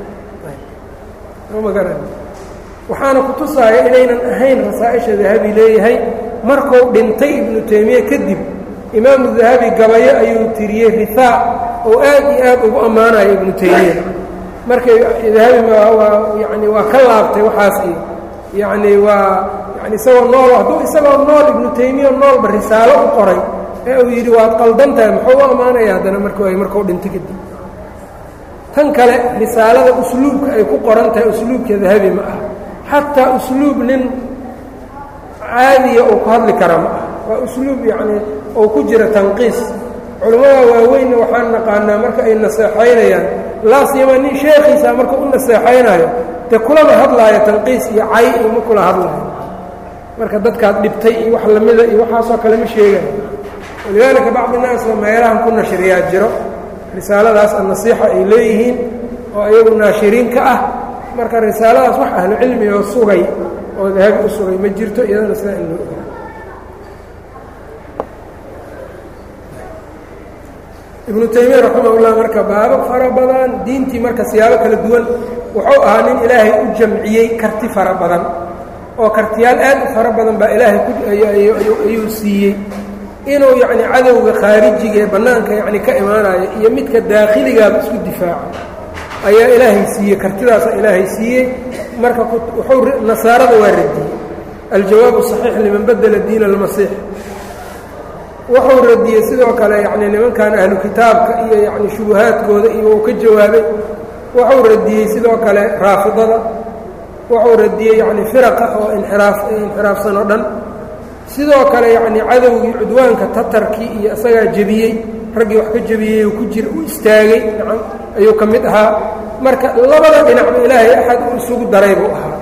waxaana ku tusaaya inaynan ahayn rasaa'isha dahabi leeyahay markuu dhintay ibnu taymiye kadib imaamu dahabi gabayo ayuu tiriyey rihaa oo aad iyo aad ugu ammaanayo ibnu taymiya markay dahabi waa yani waa ka laabtay waxaas iyo yacni waa yani isagoo nool hadduu isagoo nool ibnu taymiya noolba risaalo u qoray ee uu yidhi waad qaldan tahay muxuu u ammaanaya haddana marku ay markuu dhinto kadib tan kale risaalada usluubka ay ku qoran tahay usluubka dahabi ma ah xataa usluub nin caadiya uu ku hadli kara ma ah waa usluub yacnii oo ku jira tanqiis culammada waaweynna waxaan naqaanaa marka ay naseexaynayaan laa siima nin sheekhiisa marka u naseexaynayo dee kulama hadlaayo tanqiis iyo cay iyo ma kula hadlaayo marka dadkaad dhibtay iyo wax lamida iyo waxaasoo kale ma sheegayo walidaalika bacdi naas oo meelahan ku nashriyaa jiro risaaladaas annasiixa ay leeyihiin oo iyagu naashiriin ka ah marka risaaladaas wax ahlu cilmi oo sugay oo dahabi u sugay ma jirto iyadana sidaa in loo ogaa ibnu taymiya raximahullah marka baabo fara badan diintii marka siyaabo kala duwan wuxuu ahaa nin ilaahay u jamciyey karti fara badan oo kartiyaal aad u fara badan baa ilaahay ayuu siiyey inuu yacni cadowga khaarijiga ee bannaanka yacni ka imaanaya iyo midka daakhiligaaba isku difaaco ayaa ilaahay siiyey kartidaasaa ilaahay siiyey marka wuxuu nasaarada waa radiyey aljawaabu saxiix liman badela diina almasiix wuxuu radiyey sidoo kale yacni nimankan ahlu kitaabka iyo yacni shubuhaadkooda iyo uu ka jawaabay wuxuu radiyey sidoo kale raafidada wuxuu radiyey yacni firaqa oo inxiraaf inxiraafsan oo dhan sidoo kale yacni cadowgii cudwaanka tatarkii iyo isagaa jebiyey raggii wax ka jebiyey ku jira u istaagay nacam ayuu ka mid ahaa marka labada dhinacba ilaahay axad u isugu daray buu ahaa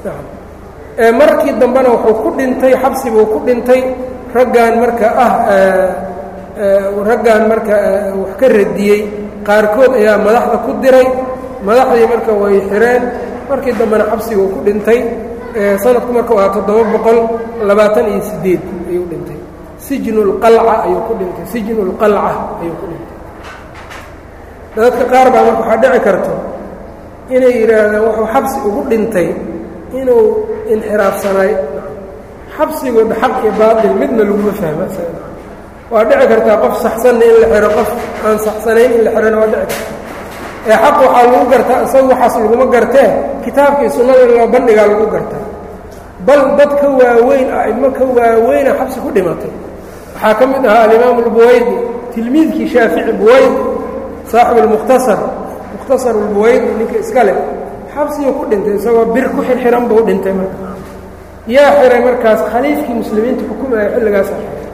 ee markii dambena wuxuu ku dhintay xabsi buu ku dhintay raggan marka ah raggan marka wax ka radiyey qaarkood ayaa madaxda ku diray madaxdii marka way xireen markii dambena xabsiguu ku dhintay sanadku marka waa toddoba boqol labaatan iyo sideed ayuu dhintay sijnu lqalca ayuu ku dhintay sijnu lqalca ayuu ku dhintay dadka qaar baa marka waxaa dhici karto inay yidhaahdaan wuxuu xabsi ugu dhintay inuu inxiraafsanaay xabsigooda xaq iyo baatil midna laguma fahma waa dhici kartaa qof saxsanna in la xiro qof aan saxsanayn in la xirona waa dhici karta ee xaq waxaa lagu gartaa isaga waxaas laguma gartee kitaabkii sunnada loo bandhigaa lagu gartaa bal dad ka waaweyn a'imo ka waaweyna xabsi ku dhimatay waxaa ka mid ahaa alimaamu albuwaydi tilmiidkii shaafici buwaydi saaxibu almukhtasar mukhtasar albuwaydi ninka iska leh xabsiguu ku dhintay isagoo bir ku xirxiran buu dhintay marka yaa xiray markaas khaliifkii muslimiinta xukumaya xilligaasa xiray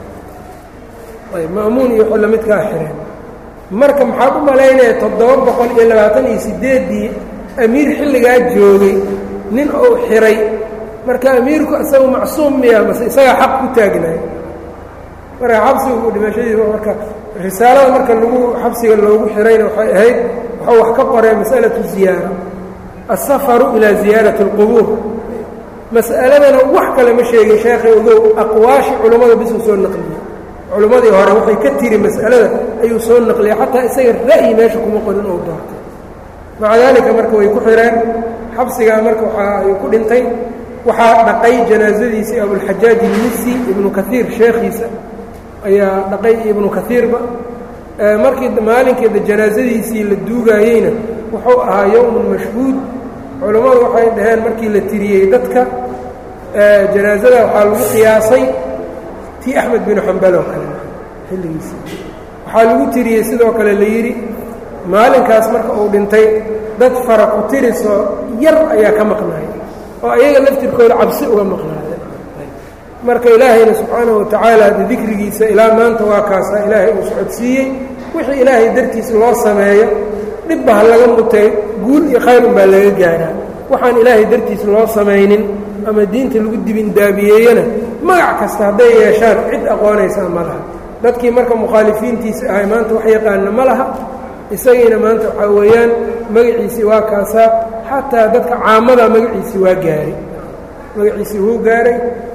ayb ma'muun iyo xilla midkaa xireen marka maxaad u malaynaya toddoba boqol iyo labaatan iyo siddeeddii amiir xilligaa joogay nin uu xiray marka amiirku isagu macsuum miya mase isagaa xaq ku taagnaay marka xabsigu dhimashadiisa marka risaalada marka lagu xabsiga loogu xirayna waxay ahayd waxuu wax ka qoree mas'alatu ziyaara asafaru ilaa ziyaarati اlqubuur mas'aladana wax kale ma sheegin sheekhay ogow aqwaashi culammada bisuu soo naqliyey culimmadii hore waxay ka tiri mas'alada ayuu soo naqliyay xataa isaga ra'yi meesha kuma qorin ou doortay maca daalika marka way ku xireen xabsigaa marka waxa ayuu ku dhintay waxaa dhaqay janaasadiisii abulxajaaj ilmisi ibnu kaiir sheekhiisa ayaa dhaqay ibnu kaiirba markii maalinkeeda janaasadiisii la duugaayeyna wuxuu ahaa yowmun mashhuud culammadu waxay dhaheen markii la tiriyey dadka janaasada waxaa lagu qiyaasay tii axmed binu xambal oo kale xilligiisi waxaa lagu tiriyey sidoo kale la yidhi maalinkaas marka uu dhintay dad fara ku tirisoo yar ayaa ka maqnaaya oo ayaga laftirkooda cabsi uga maqnaadeen marka ilaahayna subxaanahu watacaala de dikrigiisa ilaa maanta waa kaasaa ilaahay uu socodsiiyey wixii ilaahay dartiisa loo sameeyo dhibba ha laga mutay guul iyo khayrun baa laga gaaraa waxaan ilaahay dartiisa loo samaynin ama diinta lagu dibindaabiyeeyena magac kasta hadday yeeshaan cid aqoonaysaa ma laha dadkii marka mukhaalifiintiisa ahay maanta wax yaqaana ma laha isagiina maanta waxaa weeyaan magaciisii waa kaasaa xataa dadka caamada magaciisii waa gaaray magaciisii wuu gaaray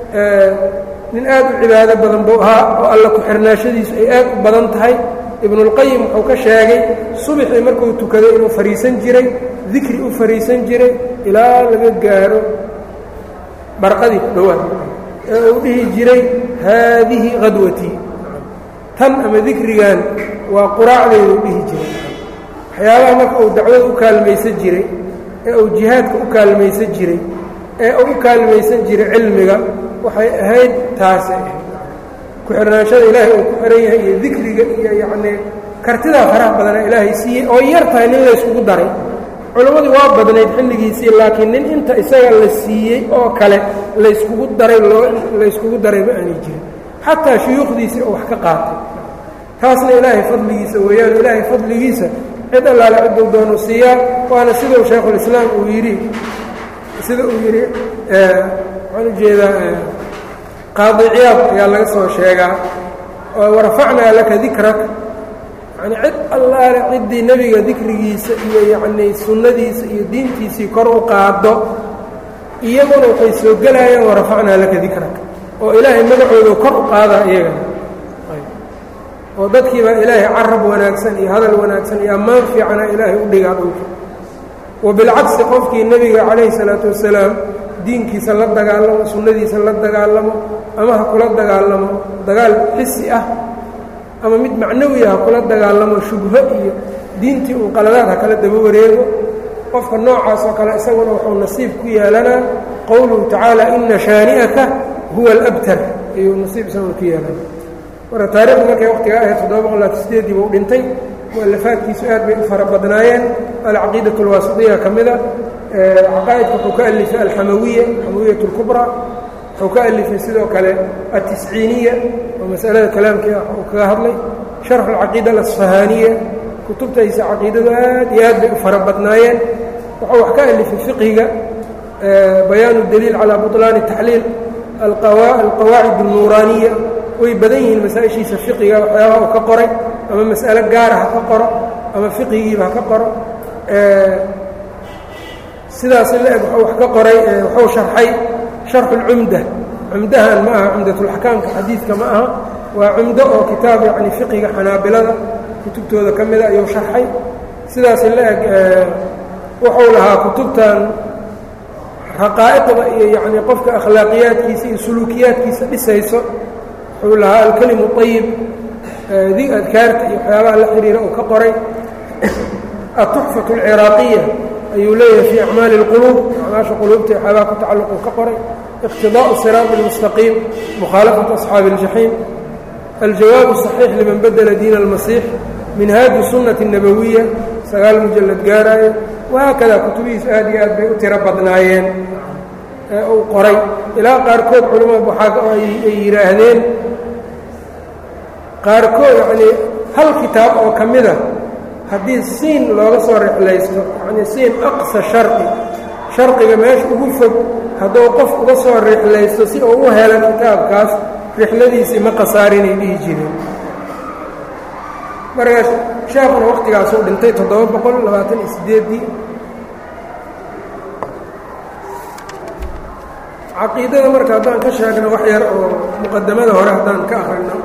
nin aad u cibaado badan buu ahaa oo alla ku-xirnaashadiisu ay aad u badan tahay ibnulqayim wuxuu ka sheegay subaxii markuu tukaday inuu fadhiisan jiray dikri u fadhiisan jiray ilaa laga gaaro barqadii ku dhowaad ee uu dhihi jiray haadihi qadwatii tan ama dikrigan waa quraacdeedu dhihi jiray waxyaabaha marka uu dacwada u kaalmaysan jiray ee uu jihaadka u kaalmaysan jiray ee uu u kaalmaysan jiray cilmiga waxay ahayd taasay ahayd ku-xirnaanshada ilaahay uu ku xihan yahay iyo dikriga iyo yacnii kartidaa faraha badanaa ilaahay siiyey oo yar tahay nin layskugu daray culammadii waa badnayd xilligiisii laakiin nin inta isaga la siiyey oo kale layskugu daray loo layskugu daray ma aanay jirin xataa shuyuukhdiisii oo wax ka qaatay taasna ilaahay fadligiisa weeyaan ilaahay fadligiisa cid allaale cidduu doonu siiyaa waana siduu shaykhulislaam uu yidhi sida uu yidhi waxaan ujeedaa qaadi ciyaad ayaa laga soo sheegaa oo warafacnaa laka dikrak yani cid allaale ciddii nebiga dikrigiisa iyo yacnii sunnadiisa iyo diintiisii kor u qaado iyaguna waxay soo gelayaan warafacnaa laka dikrak oo ilaahay magacooda kor u qaadaa iyagana oo dadkiibaa ilaahay carab wanaagsan iyo hadal wanaagsan iyo ammaan fiicana ilaahay u dhigaa dhulka wa bilcagsi qofkii nebiga calayhi salaatu wasalaam diinkiisa la dagaalamo sunnadiisa la dagaalamo ama ha kula dagaalamo dagaal xisi ah ama mid macnawi ah ha kula dagaalamo shubho iyo diintii uu qaladaad ha kala daba wareego qofka noocaas oo kale isaguna wuxuu nasiib ku yeelanaa qowluhu tacaala ina shaani'aka huwa alabtar ayuu nasiib isaguna ku yeelana marka taarikhdu markay waqtiga ahayd toddoba boqol laatan sideedii buu dhintay mualafaadkiisu aad bay u fara badnaayeen alcaqiidat alwaasitiya ka mida caqaa'idka wuxuu ka alifay alxamawiya xamawiyat اlkubraa wuxuu ka alifay sidoo kale atisciiniya oo masalada kalaamkii ah uu kaga hadlay sharxu alcaqiida alasfahaaniya kutubtaysa caqiidadu aad iyo aad bay u fara badnaayeen wuxuu wax ka alifay fiqhiga bayaanu daliil calaa buطlaani taxliil alqawaacid اlnuuraaniya way badan yihiin masaa-ishiisa fiqiga waxyaabaha uu ka qoray ama mas'alo gaara ha ka qoro ama fiqigiiba ha ka qoro sidaas la-eg wuxuu wax ka qoray wuxuu sharxay sharxu اlcumda cumdahan ma aha cumdatulaxkaamka xadiidka ma aha waa cumdo oo kitaab yacni fiqiga xanaabilada kutubtooda ka mida ayuu sharxay sidaas la-eg wuxuu lahaa kutubtan raqaa'iqda iyo yacni qofka akhlaaqiyaadkiisa iyo suluukiyaadkiisa dhisayso wuxuu lahaa alkelimu ayib di adkaarta iyo waxyaabaha la xidhiira uu ka qoray atuxfatu alciraaqiya ayuu leeyahay fii acmaali اlquluub acmaasha quluubta waxyaabaha ku tacalluq uu ka qoray iqtidaءu siraat اlmustaqiim mukhaalafatu asxaabi اljaxiim aljawaab الصaxiix liman badela diin اlmasiix minhaaju sunnati الnabawiya sagaal mujalad gaaraayo wahaakada kutubihiisu aad iyo aad bay u tiro badnaayeen ee uu qoray ilaa qaarkood culimmada waxaa ay yidhaahdeen qaarkood yacnii hal kitaab oo ka mida haddii siin looga soo rixlaysto yacnii siin aqsa sharqi sharqiga meesha ugu fog hadduu qof uga soo rixlaysto si uu u helo kitaabkaas rixladiisii ma khasaarinay dhihi jireen markaas sheekuna wakhtigaasuu dhintay toddoba boqol labaatan iyo siddeeddii caqiidada marka haddaan ka sheegno wax yar oo muqadamada hore haddaan ka akrino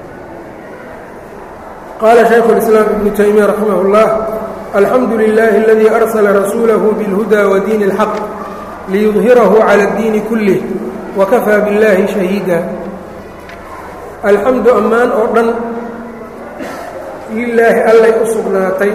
qaala shaykhu اlislaam ibnu taymiya raximah اllah alxamdu lilaahi aladii arsala rasuulahu biاlhuda wa diini اlxaq liyudhirahu cala اddiini kulih wakafaa biاllaahi shahiida alxamdu ammaan oo dhan lilaahi allay u sugnaatay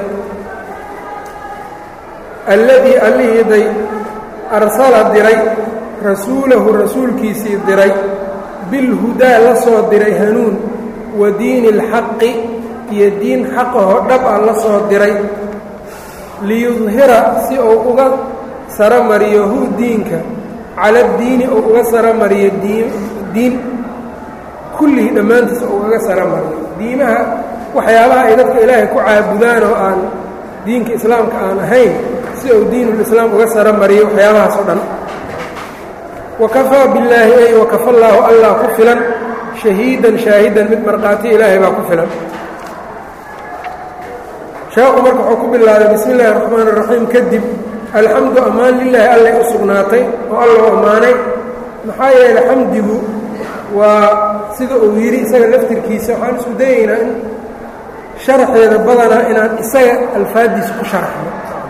alladii allihiiday arsala diray rasuulahu rasuulkiisii diray bilhudaa la soo diray hanuun wa diini اlxaqi iyo diin xaqahoo dhab ah la soo diray liyudhira si uu uga saro mariyo hu diinka cala diini uu uga saro mariyo diin diin kullihii dhammaantiis uu ugaga saro mariyo diimaha waxyaabaha ay dadka ilaahay ku caabudaan oo aan diinka islaamka aan ahayn si uu diinulislaam uga saro mariyo waxyaabahaas oo dhan wakafaa billaahi ay wakafa allaahu allah ku filan shahiidan shaahidan mid markhaati ilaahay baa ku filan sheekhu marka wuxuu ku bilaabay bismi illaahi raxmaan raxiim kadib alxamdu ammaan lilaahi allay u sugnaatay oo alla u ammaanay maxaa yeelay xamdigu waa sida uu yidhi isaga laftirkiisa waxaan isku dayaynaa in sharaxeeda badanaa inaan isaga alfaaddiisa ku sharaxno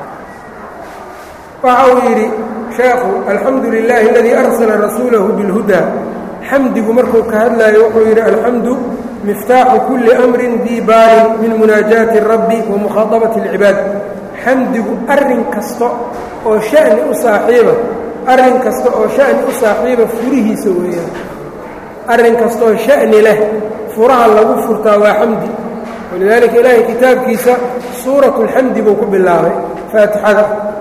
waxa uu yidhi sheekhu alxamdu lilaahi aladii arsala rasuulahu bilhudaa xamdigu markuu ka hadlaayo wuxuu yidhi alxamdu miftaaxu kulli amrin dii baalin min munaajaati rabbi wa mukhaadabati اlcibaad xamdigu arrin kasta oo sha'ni u saaxiiba arrin kasta oo sha'ni u saaxiiba furihiisa weeyaan arrin kastaoo sha'ni leh furaha lagu furtaa waa xamdi walidaalika ilaahay kitaabkiisa suuratu اlxamdi buu ku bilaabay faatixada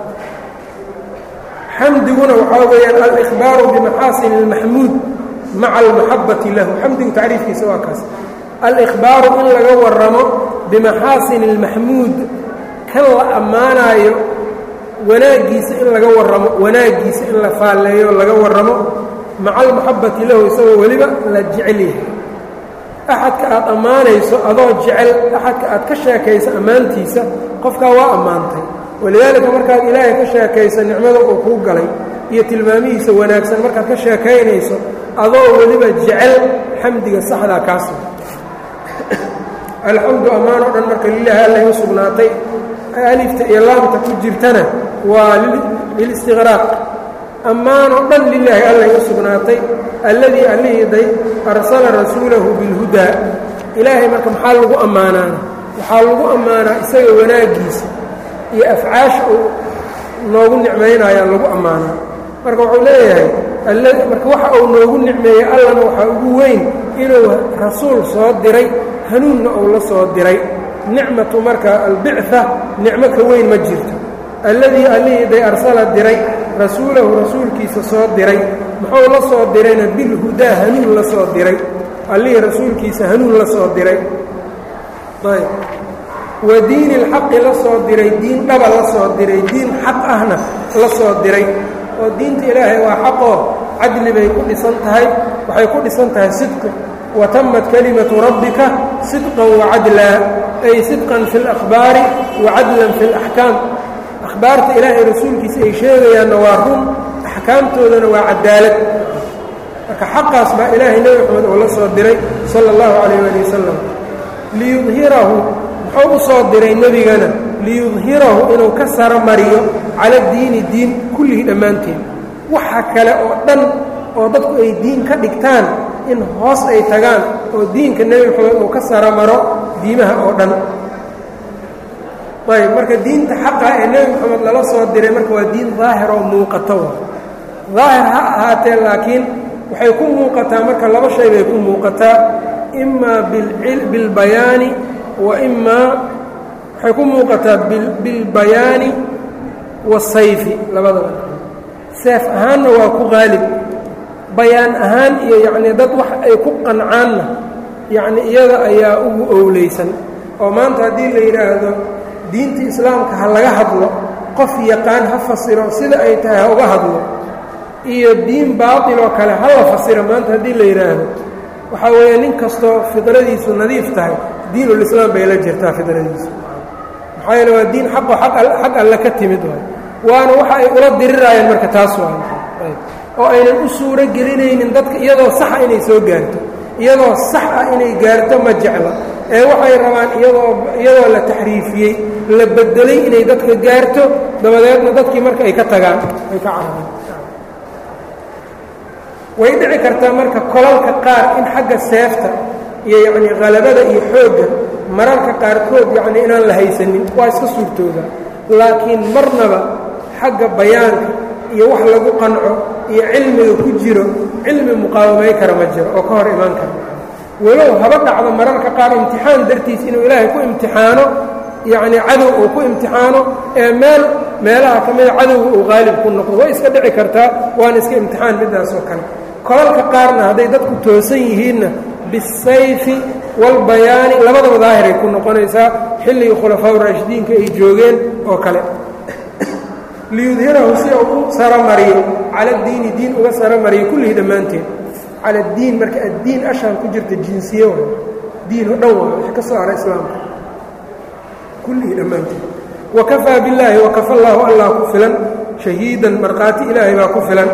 xamdiguna waxaa weeyaan alikhbaaru bimaxaasin اlmaxmuud maca almaxabati lahu xamdigu tacriifkiisa waa kaas alikhbaaru in laga waramo bimaxaasin اlmaxmuud kan la ammaanaayo wanaaggiisa in laga waramo wanaaggiisa in la faalleeyo laga waramo maca almaxabati lahu isagoo weliba la jecel yahay axadka aad ammaanayso adoo jecel axadka aad ka sheekayso ammaantiisa qofkaa waa ammaantay walidaalika markaad ilaahay ka sheekayso nicmada uu kuu galay iyo tilmaamihiisa wanaagsan markaad ka sheekaynayso adoo weliba jecel xamdiga saxdaa kaas alxamdu ammaan oo dhan marka lilaahi allay u sugnaatay alifta iyo laamta ku jirtana waa lilistiqraaq ammaan oo dhan lilaahi allay u sugnaatay alladii allihiiday arsala rasuulahu bilhudaa ilaahay marka maxaa lagu ammaanaana waxaa lagu ammaanaa isaga wanaaggiisa iyo afcaasha uu noogu nicmaynayaa lagu ammaanaa marka wuxuu leeyahay marka waxa uu noogu nicmeeyey allana waxaa ugu weyn inuu rasuul soo diray hanuunna uu la soo diray nicmatu marka albicثa nicmo ka weyn ma jirto alladii allihiiday arsala diray rasuulahu rasuulkiisa soo diray muxuu la soo dirayna bilhudaa hanuun la soo diray allihii rasuulkiisa hanuun la soo diray ayb wa diini اlxaqi la soo diray diin dhaba la soo diray diin xaq ahna la soo diray oo diinta ilaahay waa xaqoo cadli bay ku dhisan tahay waxay ku dhisan tahay sidqi watamat kalimatu rabbika sidqan wacadlaa ay sidqan fi اlakhbaari wacadlan fi اlaxkaam akhbaarta ilaahay rasuulkiisa ay sheegayaanna waa run axkaamtoodana waa cadaalad marka xaqaas baa ilaahay nebi moxamed oo la soo diray sala اllahu calayh ali wasalam liyudhirahu muxuu u soo diray nebigana liyudhirahu inuu ka saro mariyo cala diini diin kullihii dhammaanteed waxa kale oo dhan oo dadku ay diin ka dhigtaan in hoos ay tagaan oo diinka nebi moxamed uu ka saro maro diimaha oo dhan ayb marka diinta xaqa ee nebi moxamed lala soo diray marka waa diin daahir oo muuqato daahir ha ahaatee laakiin waxay ku muuqataa marka laba shay bay ku muuqataa imaa bilbayaani wa imaa waxay ku muuqataa bilbayaani wasayfi labadaba seef ahaanna waa ku qaalib bayaan ahaan iyo yacnii dad wax ay ku qancaanna yacni iyada ayaa ugu owleysan oo maanta haddii la yidhaahdo diinta islaamka ha laga hadlo qof yaqaan ha fasiro sida ay tahay ha uga hadlo iyo diin baatil oo kale ha la fasiro maanta haddii la yidhaahdo waxaa weeye nin kastoo fidradiisu nadiif tahay diinulislaam bay la jirtaa fidradiisu maxaa yeele waa diin xaqo xag alle ka timid waay waana waxa ay ula diriraayeen marka taas waay oo aynan u suuro gelinaynin dadka iyadoo saxa inay soo gaarto iyadoo sax ah inay gaarto ma jecla ee waxay rabaan iyadoo iyadoo la taxriifiyey la bedelay inay dadka gaarto dabadeedna dadkii marka ay ka tagaan ay ka cararaan way dhici kartaa marka kolalka qaar in xagga seefta iyo yacnii qalabada iyo xoogga mararka qaarkood yacnii inaan la haysanin waa iska suurtooda laakiin marnaba xagga bayaanka iyo wax lagu qanco iyo cilmiga ku jiro cilmi muqaawamay kara ma jiro oo ka hor imaan kara walow haba dhacdo mararka qaar imtixaan dartiis inuu ilaahay ku imtixaano yacnii cadow uu ku imtixaano ee meel meelaha ka mida cadowga uu qaalib ku noqdo way iska dhici kartaa waana iska imtixaan middaas oo kale kolalka qaarna hadday dadku toosan yihiinna bisayfi walbayaani labadaba daahiray ku noqonaysaa xilligii khulafaa raashidiinka ay joogeen oo kale liyudhirahu si uu u saromariyo cala diini diin uga saromariyo kullihii dhammaanteed cala diin marka addiin ashaan ku jirta jinsiye waay diin oo dhan waa wix ka soo hara islaamka kullihii dhammaanteed wakafaa billaahi wakafa allaahu allah ku filan shahiidan markhaati ilaahay baa ku filan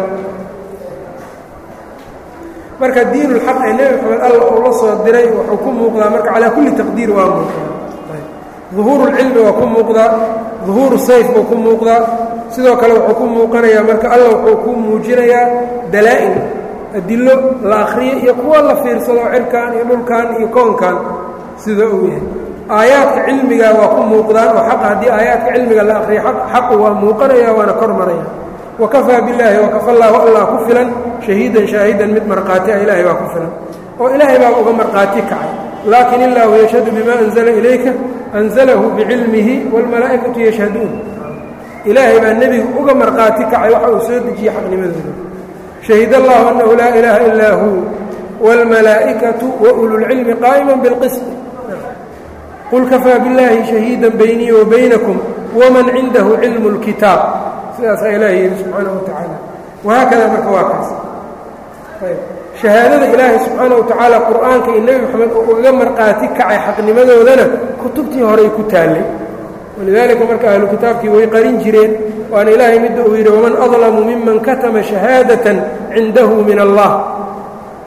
marka diinulxaq ee nebi moxamed alla uu la soo diray wuxuu ku muuqdaa marka calaa kulli taqdiir waa muuqdaa duhuurulcilmi waa ku muuqdaa duhuuru sayf buu ku muuqdaa sidoo kale wuxuu ku muuqanayaa marka alla wuxuu ku muujinayaa dalaa'il adillo la akhriyo iyo kuwa la fiirsado cirkan iyo dhulkan iyo koonkan sida uu yahay aayaadka cilmiga waa ku muuqdaan oo xaqa haddii aayaadka cilmiga la akhriyo xaqu waa muuqanaya waana kor maraya wakafaa billaahi wakafa allaahu allah ku filan shahiidan shaahidan mid markhaati ah ilaahay baa ku filan oo ilaahay baa uga markhaati kacay laakin illaahu yashhadu bima anzala ilayka anzalahu bicilmihi wاlmalaa'ikatu yashhaduun ilaahay baa nebigu uga markhaati kacay waxa uu soo dejiyey xaqnimadooda shahid allahu annahu laa ilaaha ilaa hu wاlmalaa'ikatu waululcilmi qaa'ima biاlqisط qul kafaa billaahi shahiida baynii wa baynakum waman cindahu cilmu اlkitaab sidaasaa ilaahay yidhi subxaanaه wa tacaala wahaakada marka waa kaas shahaadada ilaahay subxaana wa tacaala qur'aanka iyo nebi moxamed oo ugaga markhaati kacay xaqnimadoodana kutubtii horey ku taallay walidaalika marka ahlu kitaabkii way qarin jireen waana ilaahay midda uu yidhi waman adlamu miman katama shahaadatan cindahu min allah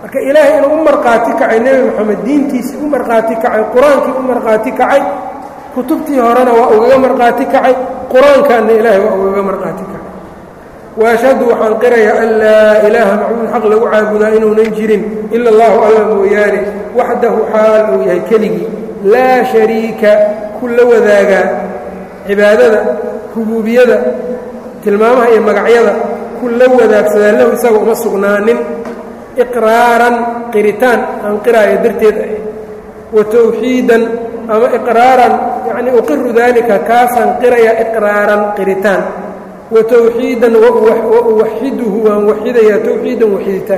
marka ilaahay inuu u markhaati kacay nebi moxamed diintiisii u markhaati kacay qur-aankii u markhaati kacay kutubtii horena waa ugaga markhaati kacay qur-aankanna ilaahay waa ugaga markhaati kacay waashhadu waxaan qirayaa an laa ilaaha macbuud xaq lagu caabudaa inuunan jirin ila allahu alla mooyaane waxdahu xaal uu yahay keligii laa shariika ku la wadaagaa cibaadada rubuubiyada tilmaamaha iyo magacyada ku la wadaagsadaa lahu isaga uma sugnaanin iqraaran qiritaan aan qiraayo darteed ah wa tawxiidan ama iqraaran yacnii uqiru daalika kaasaan qirayaa iqraaran qiritaan wa tawxiidan wa uwaxiduhu waan waxidayaa tawxiidan waxiditaan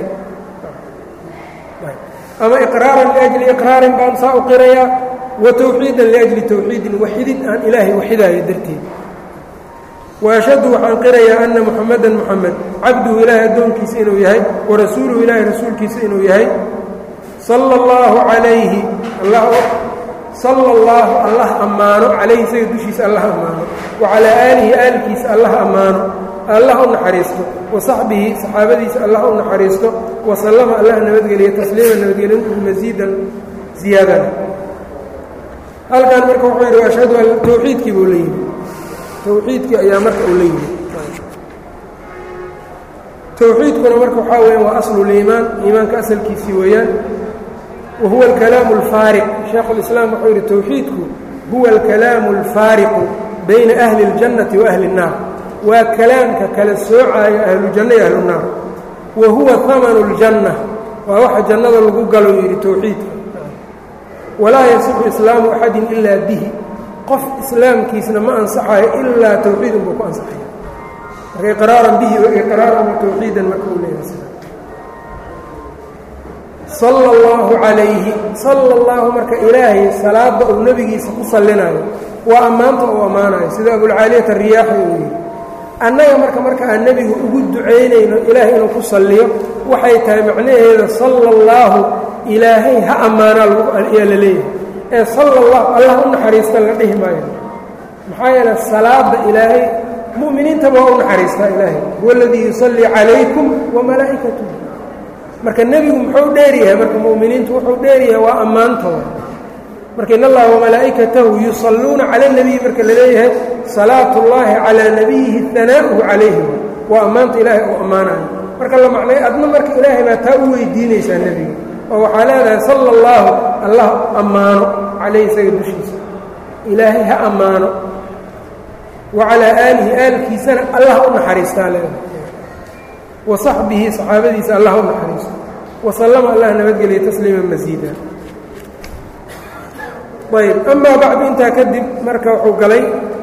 ama iqraaran liajli iqraarin baan saa u qirayaa wa tawxiidan liajli tawxiidin waxidid aan ilaahay waxidaayo darteed waashhadu waxaan qirayaa anna muxamadan muxamed cabduhu ilaahay addoonkiisa inuu yahay wa rasuuluhu ilaahay rasuulkiisa inuu yahay sala allahu calayhi sala allahu allah ammaano calayhi isaga dushiisa allah ammaano wa calaa aalihi aalkiisa allah ammaano allah u naxariisto wa saxbihi saxaabadiisa allah u naxariisto wa sallama allah nabadgeliya tasliima nabadgelintu masiidan ziyaadana halkan marka wuxuu yidhi ashhadu an tawxiidkii buu la yimi tawxiidkii ayaa marka uu la yimi tawxiidkuna marka waxaa weeyaan waa asluliimaan iimaanka asalkiisii weeyaan wa huwa alkalaamu alfaariq shaekhu lislaam wuxuu yidhi tawxiidku huwa alkalaamu alfaariqu bayna ahli اljannati wa ahli الnaar waa kalaamka kala soocaayo ahlujanno iyo ahlunaar wa huwa hamanu اljanna waa waxa jannada lagu galo yidhi tawxiidka walaa yasixu islaamu axadin ilaa bihi qof islaamkiisna ma ansaxayo ilaa tawxiid unbuu ku ansaxaya marka iqraaran bihi iqraaran wa tawxiidan marka uu leeyahay sala allahu calayhi sala allahu marka ilaahay salaadda uu nebigiisa ku sallinayo waa ammaanta uu ammaanayo sida abulcaaliyata riyaaxi uu yidhi annaga marka marka aan nebigu ugu ducaynayno ilaahay inuu ku salliyo waxay tahay macnaheeda sala allaahu ilaahay ha ammaanaa ayaa la leeyahay ee sala allah allah u naxariista la dhihi maayo maxaa yeele salaada ilaahay mu'miniintaba waa u naxariistaa ilaahay huwa aladii yusallii calaykum wa malaa'ikatuh marka nebigu muxuu dheer yahay marka mu'miniintu wuxuu dheer yahay waa ammaantooda marka in allaha wamalaa'ikatahu yusalluuna cala اnebiyi marka la leeyahay salaatu اllahi calaa nabiyihi hanaa'uhu calayhi waa ammaanta ilaahay uu ammaanayo marka la macnay adna marka ilaahay baa taa u weydiinaysaa nebiga oo waxaa leedahay sala اllaahu allah ammaano calayhi isaga dushiisa ilaahay ha ammaano wa calaa aalihi aalkiisana allah u naxariistaa leedahay wa saxbihi saxaabadiisa allah u naxariisto wa sallama allah nabadgeliya tasliima masiida ayb amaa bacdu intaa kadib marka wuxuu galay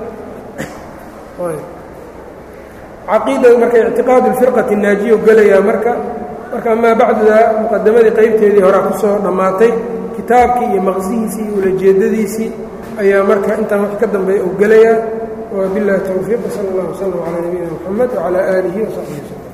caqiida marka ictiqaadu اlfirqati الnaajiya gelayaa marka marka amaa bacduda muqadamadii qaybteedii horaa ku soo dhammaatay kitaabkii iyo maqsihiisii iyo ulajeedadiisii ayaa marka intaan wax ka dambeeya uu gelayaa wabiاllahi towfiiq sal اllah wslm calى nabiyina mxamed wcalى aalihi وsaxbihi wslm